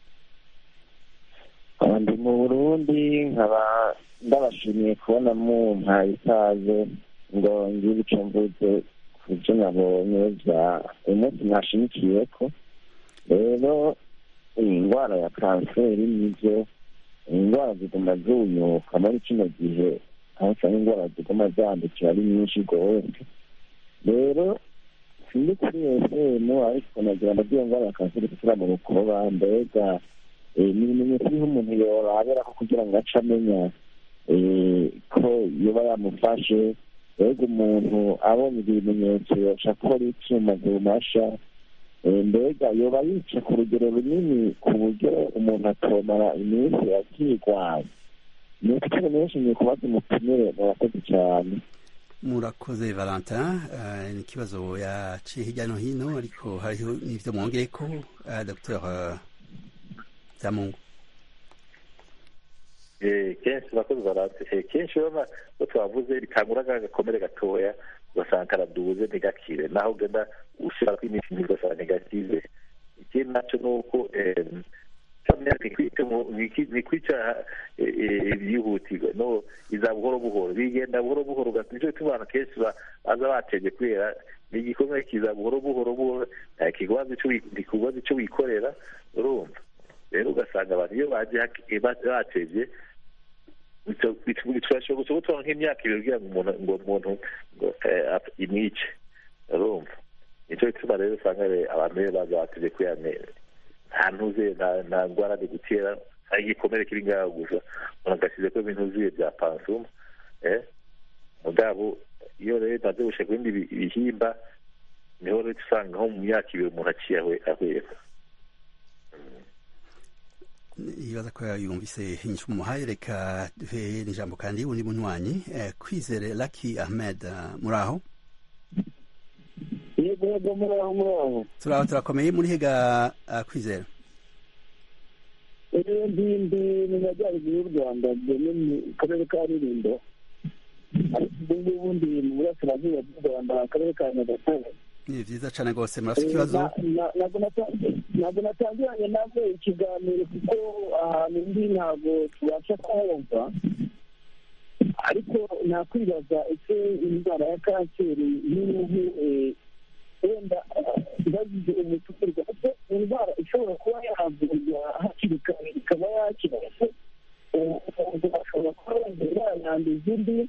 ndi mu burundi nkaba ndabashimiye kubona mumpaye ikaze ngo ngire icyo mvuze ku byo nabonye bya uyu munsi mwashimikiye ko rero iyi ndwara ya kanseri nibyo indwara ziguma zunyuka muri kino gihe aho usanga indwara ziguma zandukira ari nyinshi rwose rero sindi kuri fm ariko nagira ndabwiye ngo kanseri gushyira mu rukoba mbega ni ibimenyetso biriho umuntu yoraberaho kugira ngo ace amenya ko yoba yamufashe mbega umuntu abonye ibyo bimenyetso yoca akora icyuma zimasha mbega yoba yica ku rugero runini ku buryo umuntu atomara iminsi akirwaye ni ukutari menshi ngiye kubaza umutumire murakoze cyane murakoze valentin ni ikibazo yaciye hirya no hino ariko hariho n'ibyo mwongere ko dr byamungu kenshi urakoze valentin kenshi urabona ko twavuze bitangura agakomere gatoya ugasanga karaduze ntigakire naho ugenda ushyira ko imiti ugasanga ntigakize ikindi nacyo ni uko ni kwica byihutirwa no iza buhoro buhoro bigenda buhoro buhoro nicyo gituma abantu kenshi baza batebye kubera ni igikomere kiza buhoro buhoro buhoro ntikubaza icyo wikorera urumva rero ugasanga abantu iyo baje batebye bishobora gutwara nk'imyaka ibiri kugira ngo umuntu ngo umuntu imwice urumva nicyo gituma rero usanga abantu rero baza batebye kubera nta ntuze nta ndwara ni gutera hari igikomere kiri ngaho gusa umuntu agashyize ko ibintu zuye bya pansuma mugabo iyo rero maze gushaka ibindi bihimba niho rero usanga nko mu myaka ibiri umuntu aciye ahwera ibaza ko yumvise inyishu umuhaye reka duhe n'ijambo kandi undi munywanyi kwizere laki ahmed muri aho yego yego muri aho muri aho turaho turakomeye muri hega kwizera ndi ndi mu majyaruguru y'u rwanda mu karere ka rulindo ariko ubu ngubu ndi mu burasirazuba bw'u rwanda akarere ka nyagatare ni byiza cyane rwose murafite ikibazo ntabwo natangiranye nabwo ikiganiro kuko ahantu ndi ntabwo tubasha kuhumva ariko nakwibaza ese indwara ya kanseri y'uruhu wenda bagize umutumirwa ese indwara ishobora kuba yavurwa hakiri kare ikaba yakira ese umuntu ashobora kuba wenda yayanduza undi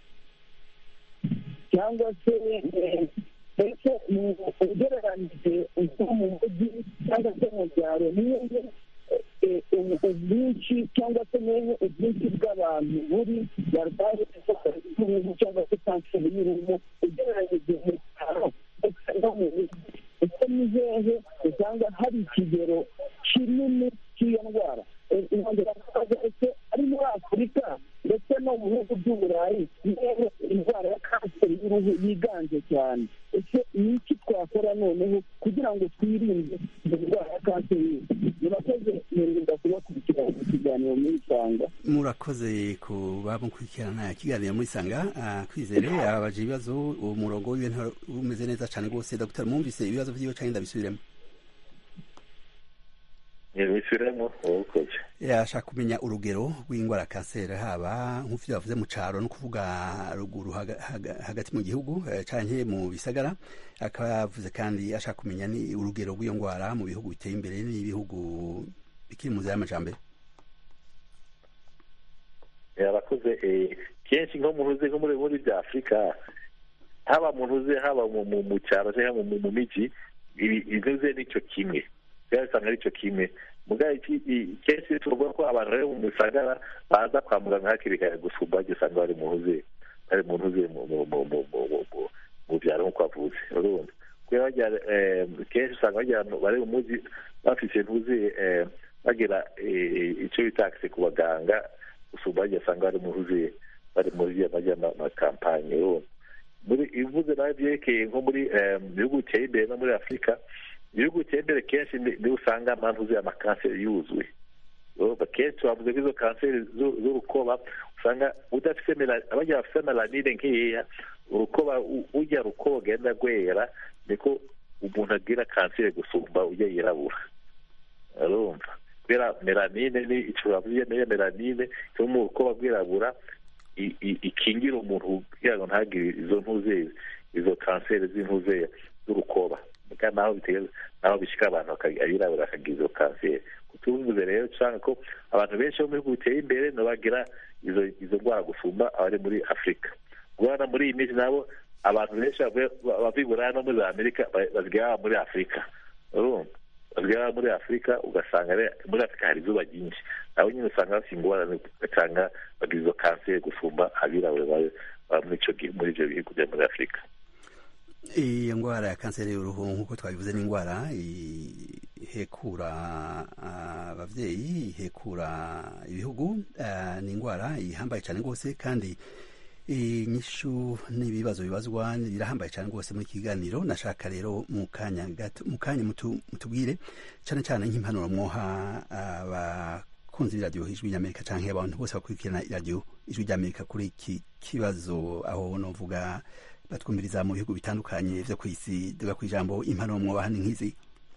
cyangwa se mbese ugereranyije nko mu mujyi cyangwa se mu byaro niyo ubwinshi cyangwa se niyo ubwinshi bw'abantu buri barwaye indwara y'uruhu cyangwa se kanseri y'uruhu ugereranyije mu cyaro ndetse no mu mijyi ese ni hehe usanga hari ikigero kinini cy'iyo ndwara inkongera ese ari muri afurika ndetse no mu bihugu by'uburayi nihehe indwara ya kanseri y'uruhu yiganje cyane ese ni iki twakora noneho kugira ngo twirinde iyo ndwara ya kanseri murakoze mwirinda kubakurikirana ikiganiro muri isanga murakoze kuba mukurikirana ikiganiro muri isanga kwizere abaje ibibazo umurongo w'ibintu umeze neza cyane rwose dr mwumvise ibibazo byiwe cyangwa ndabisubiremo bisubiremo ubukoze yashaka kumenya urugero rw'indwara ya kanseri haba nk'uko bavuze mu cyaro no kuvuga ruguru hagati mu gihugu cyangwa mu bisagara akaba yavuze kandi ashaka kumenya ni urugero rw'iyo ndwara mu bihugu biteye imbere n'ibihugu bikiri mu nzira y'amajyambere yarakoze kenshi nko mu ntuze nko muri muri bya afurika haba mu ntuze haba mu cyaro cyangwa mu mijyi intuze nicyo kimwe usanga ari cyo kimwe kenshi tuvuga ko abantu bari mu misagara baza kwa muganga hakiri kare gusumba bajya usanga bari mu ntuze bari mu ntuze mu byaro nk'uko bavuze urumva kubera bajya kenshi usanga bajya bari mu mujyi bafite ntuze bagira icyo bita akise ku baganga gusumba bajya usanga bari mu ntuze bari muri bajya amakampanye urumva muri ivuze nawe byerekeye nko muri bihugu biteye imbere no muri afurika ibihugu biteye imbere kenshi niho usanga mpamvu zuye amakanseri yuzuye kenshi bavuze ko izo kanseri z'urukoba usanga udafite abajya bafite melanine nkeya urukoba ujya rukoba ugenda rwera niko umuntu agira kanseri gusumba ujya yirabura urumva kubera melanine ni icyo bavuze niyo melanine ituma urukoba rwirabura ikingira umuntu kugira ngo ntagire izo ntuze izo kanseri z'intuze z'urukoba naho naho bishyika abantu abirabura bakagira izo kanseri tuvuze rero usanga ko abantu benshi bo mu bihugu biteye imbere bagira izo izo ndwara gusumba abari muri afurika guhana muri iyi minsi nabo abantu benshi bava i buraya no muri za amerika basigaye muri afurika urumva basigaye muri afurika ugasanga muri afurika hari izuba ryinshi nabo nyine usanga bafite ingorane ugasanga bagira izo kanseri gusumba abirabura baba muri ibyo bihugu byo muri afurika iyo ndwara ya kanseri y'uruhu nk'uko twabivuze ni indwara ihekura ababyeyi ihekura ibihugu ni indwara ihambaye cyane rwose kandi inyishu n'ibibazo bibazwa birahambaye cyane rwose muri kiganiro nashaka rero mu kanya gato mu kanya mutubwire cyane cyane nk'impanuro mwoha abakunzi b'iradiyo ijwi ry'amerika cyangwa abantu bose bakurikirana iradiyo ijwi ry'amerika kuri iki kibazo aho novuga batwumviriza mu bihugu bitandukanye vyo kw'isi duga ku ijambo impanuro mwobaha ni nk'izi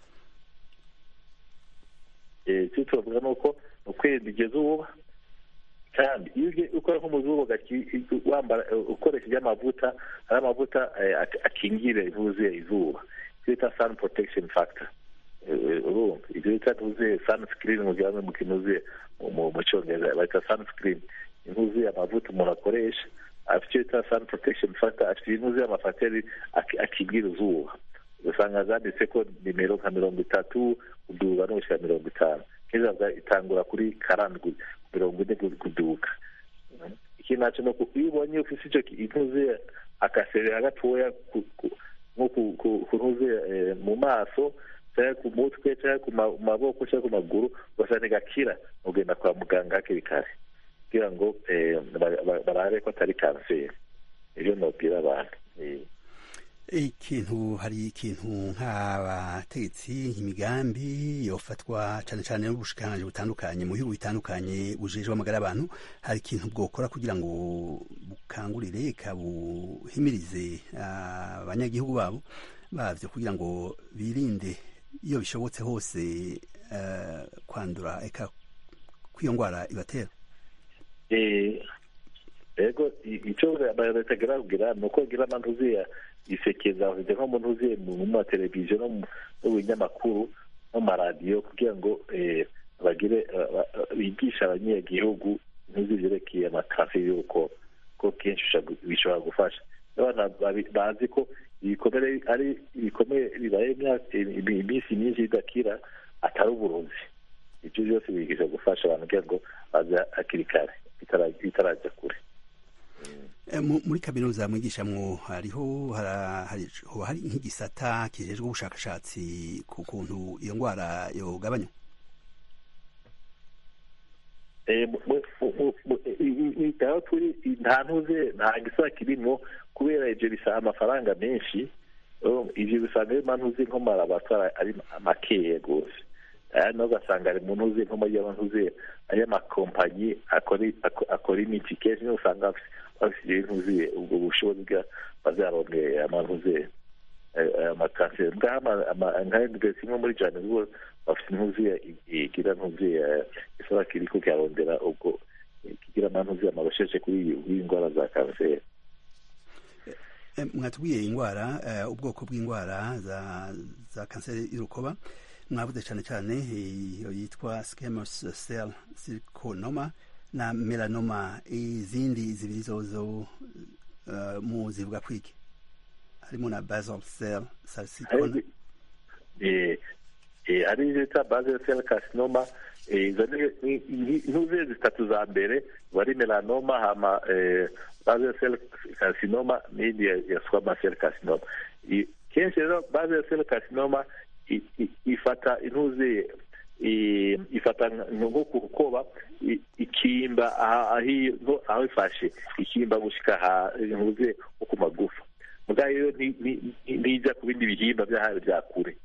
icyo tubavuga ni uko ni ukwirinda iryo zuba kandi iyo ugiye ukora nk'umuzuba wambara ukoresheje amavuta hari amavuta akingira ivuze izuba icyo bita sun protection factor urumva ibyo bita tuvuze sunscreen mu gihe mu kinuze mu cyongereza bayita sunscreen intuze amavuta umuntu akoresha afite icyo bita sun protection factor afite intuze amafateri akingira izuba usanga zanditse ko nimero nka mirongo itatu kuduga no gushyira mirongo itanu keza itangura kuri karindwi mirongo ine kuduga iki nacyo ni uko iyo ubonye ufite icyo intuze akaserera gatoya nko kuntuze mu maso cyangwa ku mutwe cyangwa ku maboko cyangwa ku maguru ugasanga gakira ugenda kwa muganga hakiri kare kugira ngo barabe ko atari kanseri ibyo nabwira abantu ikintu hari ikintu nk'abategetsi imigambi yofatwa cyane cyane n'ubushikiranganji butandukanye mu bihugu bitandukanye bujejwe amagara y'abantu hari ikintu bwokora kugira ngo bukangurire kabuhimirize abanyagihugu babo bavyo kugira ngo birinde iyo bishobotse hose kwandura eka kw'iyo ndwara ibatera ego icyo leta igira kugira ni uko igira amantuziya isekeza bafite nko mu ntuziye mu mateleviziyo no mu binyamakuru no mu maradiyo kugira ngo bagire bigisha abanyagihugu ntuzi byerekeye amakanseri y'uko ko kenshi bishobora gufasha abana bazi ko ibikomere ari ibikomere bibaye iminsi myinshi bidakira atari uburozi ibyo byose bigisha gufasha abantu kugira ngo baze hakiri kare bitarajya kure muri kaminuza mwigishamwo hariho hoba hari nk'igisata kijejwe ubushakashatsi ku kuntu iyo ndwara yogabanywa aho turi nta ntuze nta gisata kirimo kubera ibyo bisaba amafaranga menshi ibyo bisanga ari ntuze nko mu laboratwari ari makeya rwose ayandi naho ugasanga ari mu ntuze nko muri ntuze ay'amakompanyi akora imiti kenshi niyo usanga bafite ntuze ubwo bushobozi bwa bazarondeye amantuze amakanseri nka university imwe muri johannesburg bafite ntuze igira ntuze isaba kiri ko kirarondera ubwo kigira amantuze amarosheshe kuri iyi ndwara za kanseri mwatubwiye indwara ubwoko bw'indwara za kanseri y'urukoba mwavuze cyane cyane iyo yitwa squamous cell sarcoma na melanoma izindi zibiri zozo mu zivuga kwiki harimo na basal cell carcinoma hari izo bita basal cell carcinoma izo ni intuze zitatu za mbere bari melanoma hama basal cell carcinoma n'indi ya squamous cell carcinoma kenshi rero basal cell carcinoma ifata intuze ifata nko ku rukoba ikimba aho ifashe ikimba gushyika ntuze nko ku magufa mugabo rero ntijya ku bindi bihimba byahawe bya kure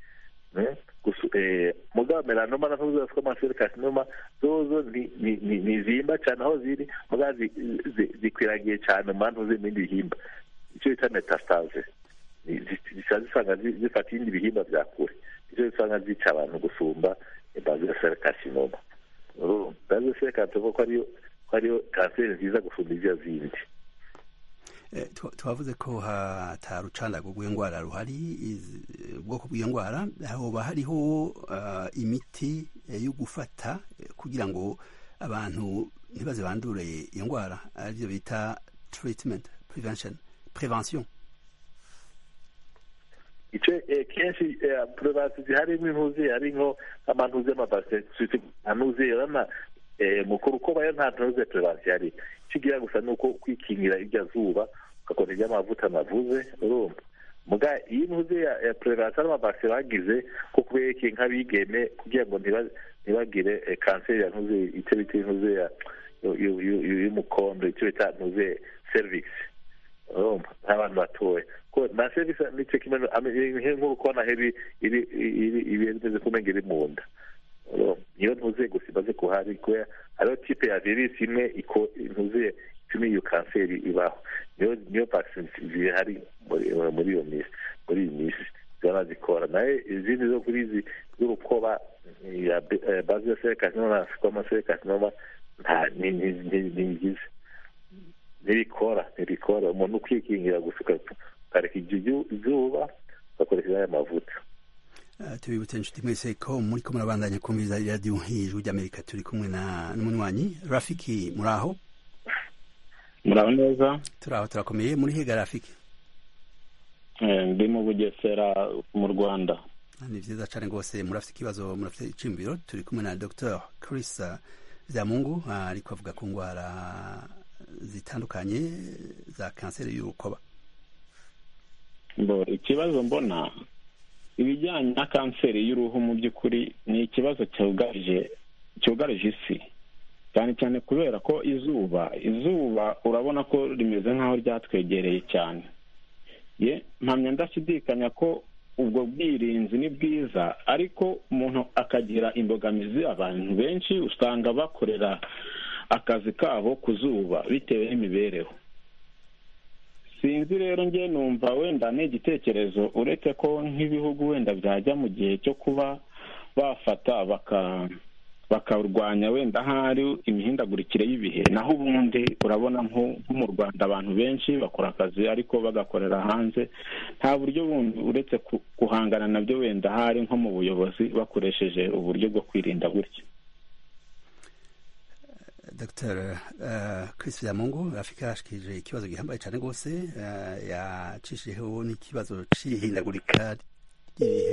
mugabo melanoma na ntuze zitwa amaseri kasinoma zozo ntizimba cyane aho ziri mugabo zikwiragiye cyane mu mpamvu z'ibindi bihimba icyo bita metastase zisanga zifata ibindi bihimba bya kure icyo usanga zica abantu gusumba basal cell carcinoma basal cell carcinoma ko ariyo kanseri nziza gusumba izyo zindi twavuze ko hatarucandago rw'indwara ruhari ubwoko bw'iyo ndwara hoba hariho imiti yo gufata kugira ngo abantu ntibaze bandure iyo ndwara aribyo bita treatment prevention prevention icyo kenshi purevasi ziharimo intuzi hari nko amantuzi y'amabasiti ntuzi urabona mukuru uko bayo nta ntuzi purevasi hari icyo ugira gusa ni uko kwikingira irya zuba ugakora iry'amavuta navuze urumva muga iyi ntuzi ya purevasi n'amabasi bagize ko kubereke nk'abigeme kugira ngo ntibagire kanseri ya ntuzi icyo bita intuzi y'umukondo icyo bita ntuzi serivisi urumva nk'abantu batoya ko na serivisi nicyo kimwe nk'uko ubona iri imeze kumenya iri mu nda niyo ntuze gusa imaze kuhari kubera hariho tipe ya virusi imwe ntuze ituma iyo kanseri ibaho niyo niyo vaccine zihari muri iyo minsi muri iyi minsi zibona zikora nayo izindi zo kuri izi z'urukoba ya bazi ya serikasinoma na sikoma serikasinoma nta ntigize ntibikora ntibikora umuntu ukwikingira gusa ukareka izuba ugakoresha aya mavuta tubibutse inshuti mwese ko muri ko murabandanya kumviriza radiyo hejuru ry'amerika turi kumwe na n'umunywanyi rafiki muri aho muraho neza turi aho turakomeye muri higa rafiki ndi mu bugesera mu rwanda ni byiza cyane rwose murafite ikibazo murafite icimbiro turi kumwe na dr chris byamungu ariko avuga ku ndwara zitandukanye za kanseri y'urukoba ikibazo mbona ibijyanye na kanseri y'uruhu mu by'ukuri ni ikibazo cyugarije cyugarije isi cyane cyane kubera ko izuba izuba urabona ko rimeze nk'aho ryatwegereye cyane ye mpamya ndashidikanya ko ubwo bwirinzi ni bwiza ariko umuntu akagira imbogamizi abantu benshi usanga bakorera akazi kabo ku zuba bitewe n'imibereho sinzi rero njye numva wenda ni igitekerezo uretse ko nk'ibihugu wenda byajya mu gihe cyo kuba bafata bakarwanya wenda ahari imihindagurikire y'ibihe naho ubundi urabona nko mu rwanda abantu benshi bakora akazi ariko bagakorera hanze nta buryo bundi uretse guhangana nabyo wenda ahari nko mu buyobozi bakoresheje uburyo bwo kwirinda gutya dr chris byamungu afurika yashikije ikibazo gihambaye cyane rwose yacishijeho n'ikibazo cy'ihindagurika ry'ibihe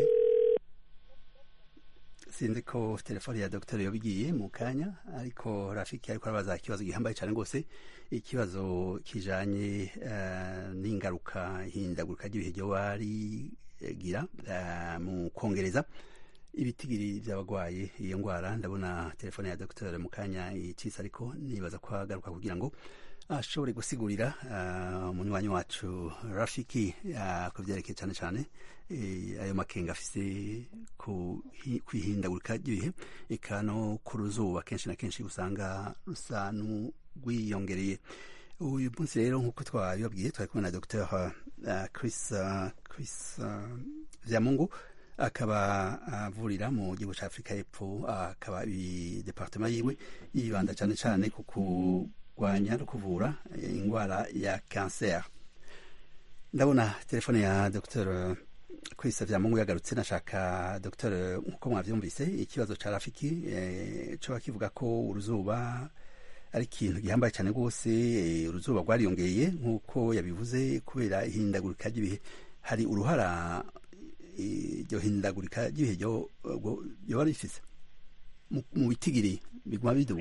sinzi ko telefone ya dr yabigiye mu kanya ariko rafiki ariko arabaza ikibazo gihambaye cyane rwose ikibazo kijanye n'ingaruka ihindagurika ry'ibihe ryoba rigira mu kongereza ibitigiri by'abarwaye iyo ndwara ndabona telefone ya dr mu kanya icitse ariko nibaza ko agaruka kugira ngo ashobore gusigurira umunywanyi wacu rafiki ku byerekeye cyane cyane ayo makenga afise ku ihindagurika ry'ibihe eka no ku ruzuba kenshi na kenshi usanga rusa n'urwiyongereye uyu munsi rero nk'uko twabibabwiye twari kumwe na dr chris chris byamungu akaba avurira mu gihugu cya afurika y'epfo akaba departema yiwe yibanda cyane cyane ku kurwanya no kuvura indwara ya kanseri ndabona telefone ya dr kwisa byamungu yagarutse nashaka dr nk'uko mwabyumvise ikibazo cya rafiki cyo kivuga ko uruzuba ari ikintu gihambaye cyane rwose uruzuba rwariyongeye nk'uko yabivuze kubera ihindagurika ry'ibihe hari uruhara iryo hindagurika ry'ibihe ryoba rifise mu bitigiri biguma biduga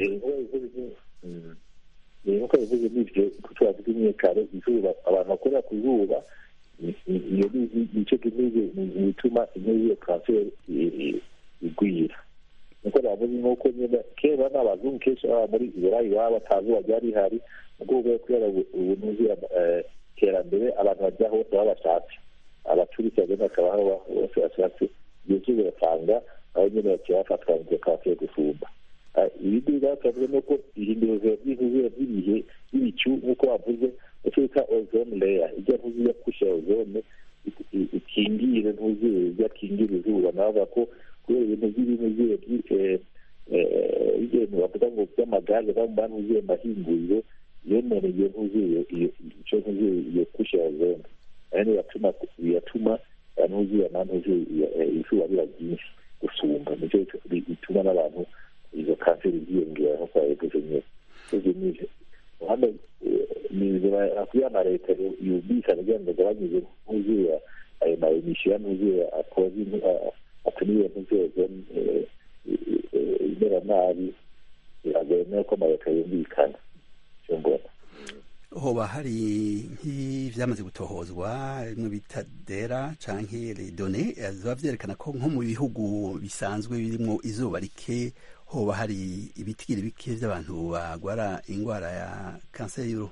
nk'uko bivuze n'ibyo ko twavuga imyekare izuba abantu bakorera ku zuba iyo nicyo kimeze bituma iyo kanseri igwira nuko bavuze nk'uko nyine kera n'abazungu kenshi baba muri burayi baba batazuba ryari rihari mu rwego rwo kubera ubunuzi iterambere abantu bajya hose baba bashatse abaturutse bagenda bakaba bose bashatse igihe cyose basanga aho nyine bakaba bafatwa ngo kanseri gusumba ibindi bigaragazwa ni uko ihindurwa ry'izuba ry'ibihe ry'ibicu nk'uko bavuze icyo bita ozone leya ijya ntuzi ya kusha ozone ikingire ntuzuye ijya kingira izuba navuga ko kubera ibintu by'ibintu ibintu bavuga ngo by'amagaze no mu bantu uzuye mahinguriro yononeye ntuzuye icyo ntuzuye iyo kusha ozone ayo niyo yatuma biyatuma ntuzuye ntuzuye izuba biba ryinshi gusumba nicyo bituma n'abantu izo kanseri ziyongera nk'uko yabivuze nyine ibyo ni hano ni inzira kugira na leta yumvikana kugira ngo agabanyije ntuzuye ayo ayo ma emisiyo yanuzuye akoze atuma ibintu byose imera nabi biragoye nuko amaleta yumvikana icyo mbona hoba hari nk'ivyamaze gutohozwa bimwe bita dera canke redone ziba vyerekana ko nko mu bihugu bisanzwe birimwo izuba rike hoba hari ibitigiri bike vy'abantu bagwara ingwara ya kanseri y'uruhu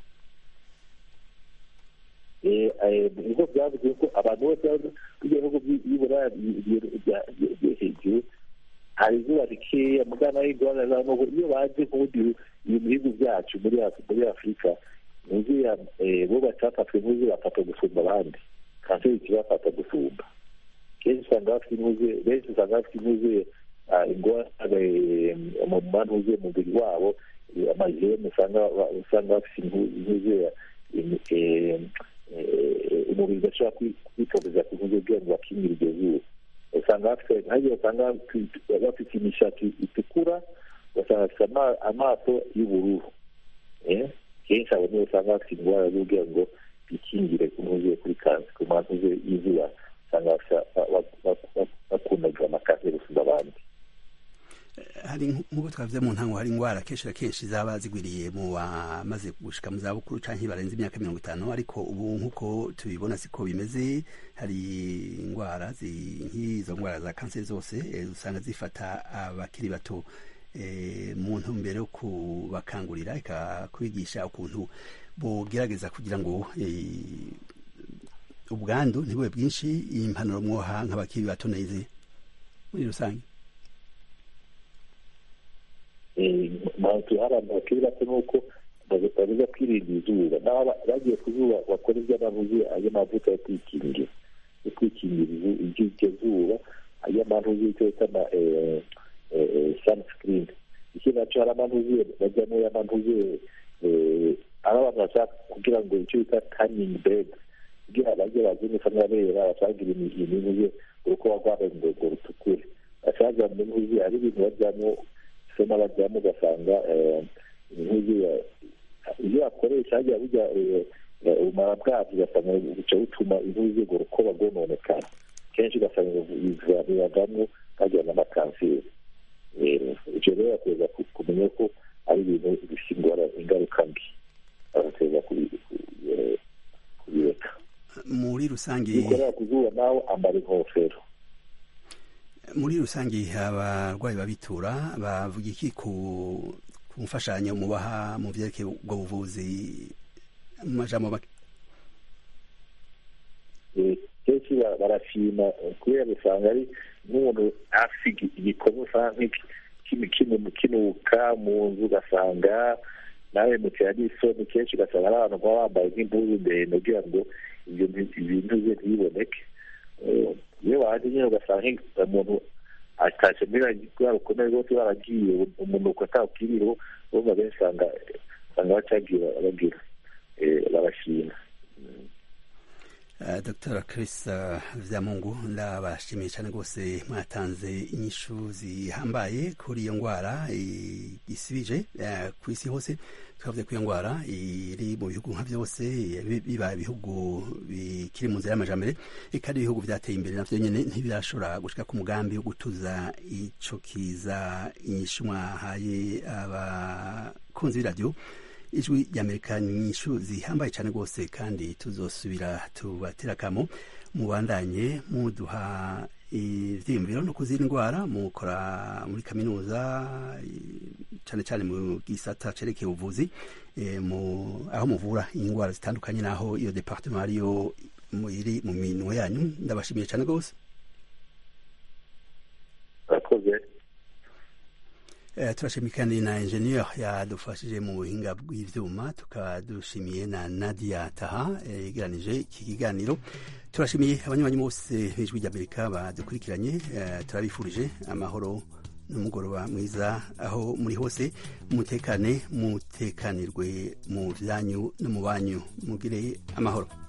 ibigo byavuze ko abantu bose b'ibihugu by'iburaya hejuru hari izuba rikeya mugana y'ingorane n'ubu iyo baje nk'ubundi bihugu byacu muri afurika nuzuye bo batafatwe nk'uzuye bafata gusumba abandi kanseri ikibafata gusumba kenshi usanga bafite inuzuye benshi usanga bafite inuzuye ingorane mu manuzuye mu mubiri wabo amajene usanga bafite inuzuye umubiri udashobora kwitoreza ku ntuze kugira ngo bakingire iryo zuba usanga bafite nk'agiye usanga bafite imishatsi itukura ugasanga bafite amaso y'ubururu kenshi abo nibo usanga bafite indwara zo kugira ngo bikingire ku ntuze kuri kansi ku mantuze y'izuba usanga bakundaga amakanseri gusumba abandi hari nk'uko twavuze mu ntango hari indwara kenshi na kenshi zaba zigwiriye mu bamaze gushika mu zabukuru canke barenze imyaka mirongo itanu ariko ubu nk'uko tubibona siko bimeze hari indwara nk'izo ndwara za kanseri zose usanga zifata abakiri bato mu ntumbero yo kubakangurira ikakwigisha ukuntu bogerageza kugira ngo ubwandu ntibube bwinshi impanuro mwoha nk'abakiri bato neze muri rusange mpamvu hari abantu bakiri bato nuko babuza kwirinda izuba n'abo bagiye ku zuba bakora iby'amavuzi ayo mavuta yo kwikingira yo kwikingira iryo zuba ayo amavuzi icyo bita ama sunscreen ikindi nacyo hari amavuzi bajyamo y'amavuzi aho abantu bashaka kugira ngo icyo bita tanning bed kugira bajye bazinuka nk'abera bacagira imivuzi uruko bagwara ngo rutukure bashaka mu mivuzi hari ibintu bajyamo so n'abajyamo ugasanga iyo bakoresha hajya bujya ubumara bwabyo ugasanga buca butuma intuzi urwo rukoba rwononekara kenshi ugasanga bibagamo bagira n'amakanseri ibyo rero bakwiriye kumenya ko ari ibintu bifite ingaruka mbi bagateza kubireka muri rusange bikorera ku zuba nawe ambara inkofero muri rusange abarwayi babitura bavuga iki ku mfashanyo mubaha mu byerekeye ubwo buvuzi mu majambo make kenshi barashima kubera usanga ari nk'umuntu afite igikorwa usanga kinuka mu nzu ugasanga nawe mutera n'isoni kenshi ugasanga ari abantu baba bambaye nk'impuzu ndende kugira ngo ibyo bintu ze ntibiboneke iyo waje nyine ugasanga umuntu atashye muri rwa rukomeye rwose baragiye umunuko atawukiriho urumva benshi usanga usanga bacagira bagira barashima dr chris vyamungu ndabashimiye cyane rwose mwatanze inyishu zihambaye kuri iyo ndwara isibije ku isi hose twavuze ko iyo ndwara iri mu bihugu nka byose biba ibihugu bikiri mu nzira y'amajambere kandi ibihugu byateye imbere navyo nyene ntibirashobora gushika ku mugambi wo gutuza ico kiza inyishu mwahaye abakunzi b'iradiyo ijwi ry'amerika ni inyishu zihambaye cyane rwose kandi tuzosubira tubatera akamo mubandanye muduha ivyiyumviro no kuzindi ndwara mukora muri kaminuza cyane cyane mu gisata cerekeye ubuvuzi aho muvura indwara zitandukanye n'aho iyo departement ariyo iri mu minwe yanyu ndabashimiye cyane rwose turashimiye kandi na engineer yadufashije mu buhinga bw'ivyuma tukaba dushimiye na nadia taha yegeranije iki kiganiro turashimiye abanywanyi bose b'ijwi ry'amerika badukurikiranye turabifurije amahoro n'umugoroba mwiza aho muri hose mutekane mutekanirwe mu byanyu no mu banyu mugire amahoro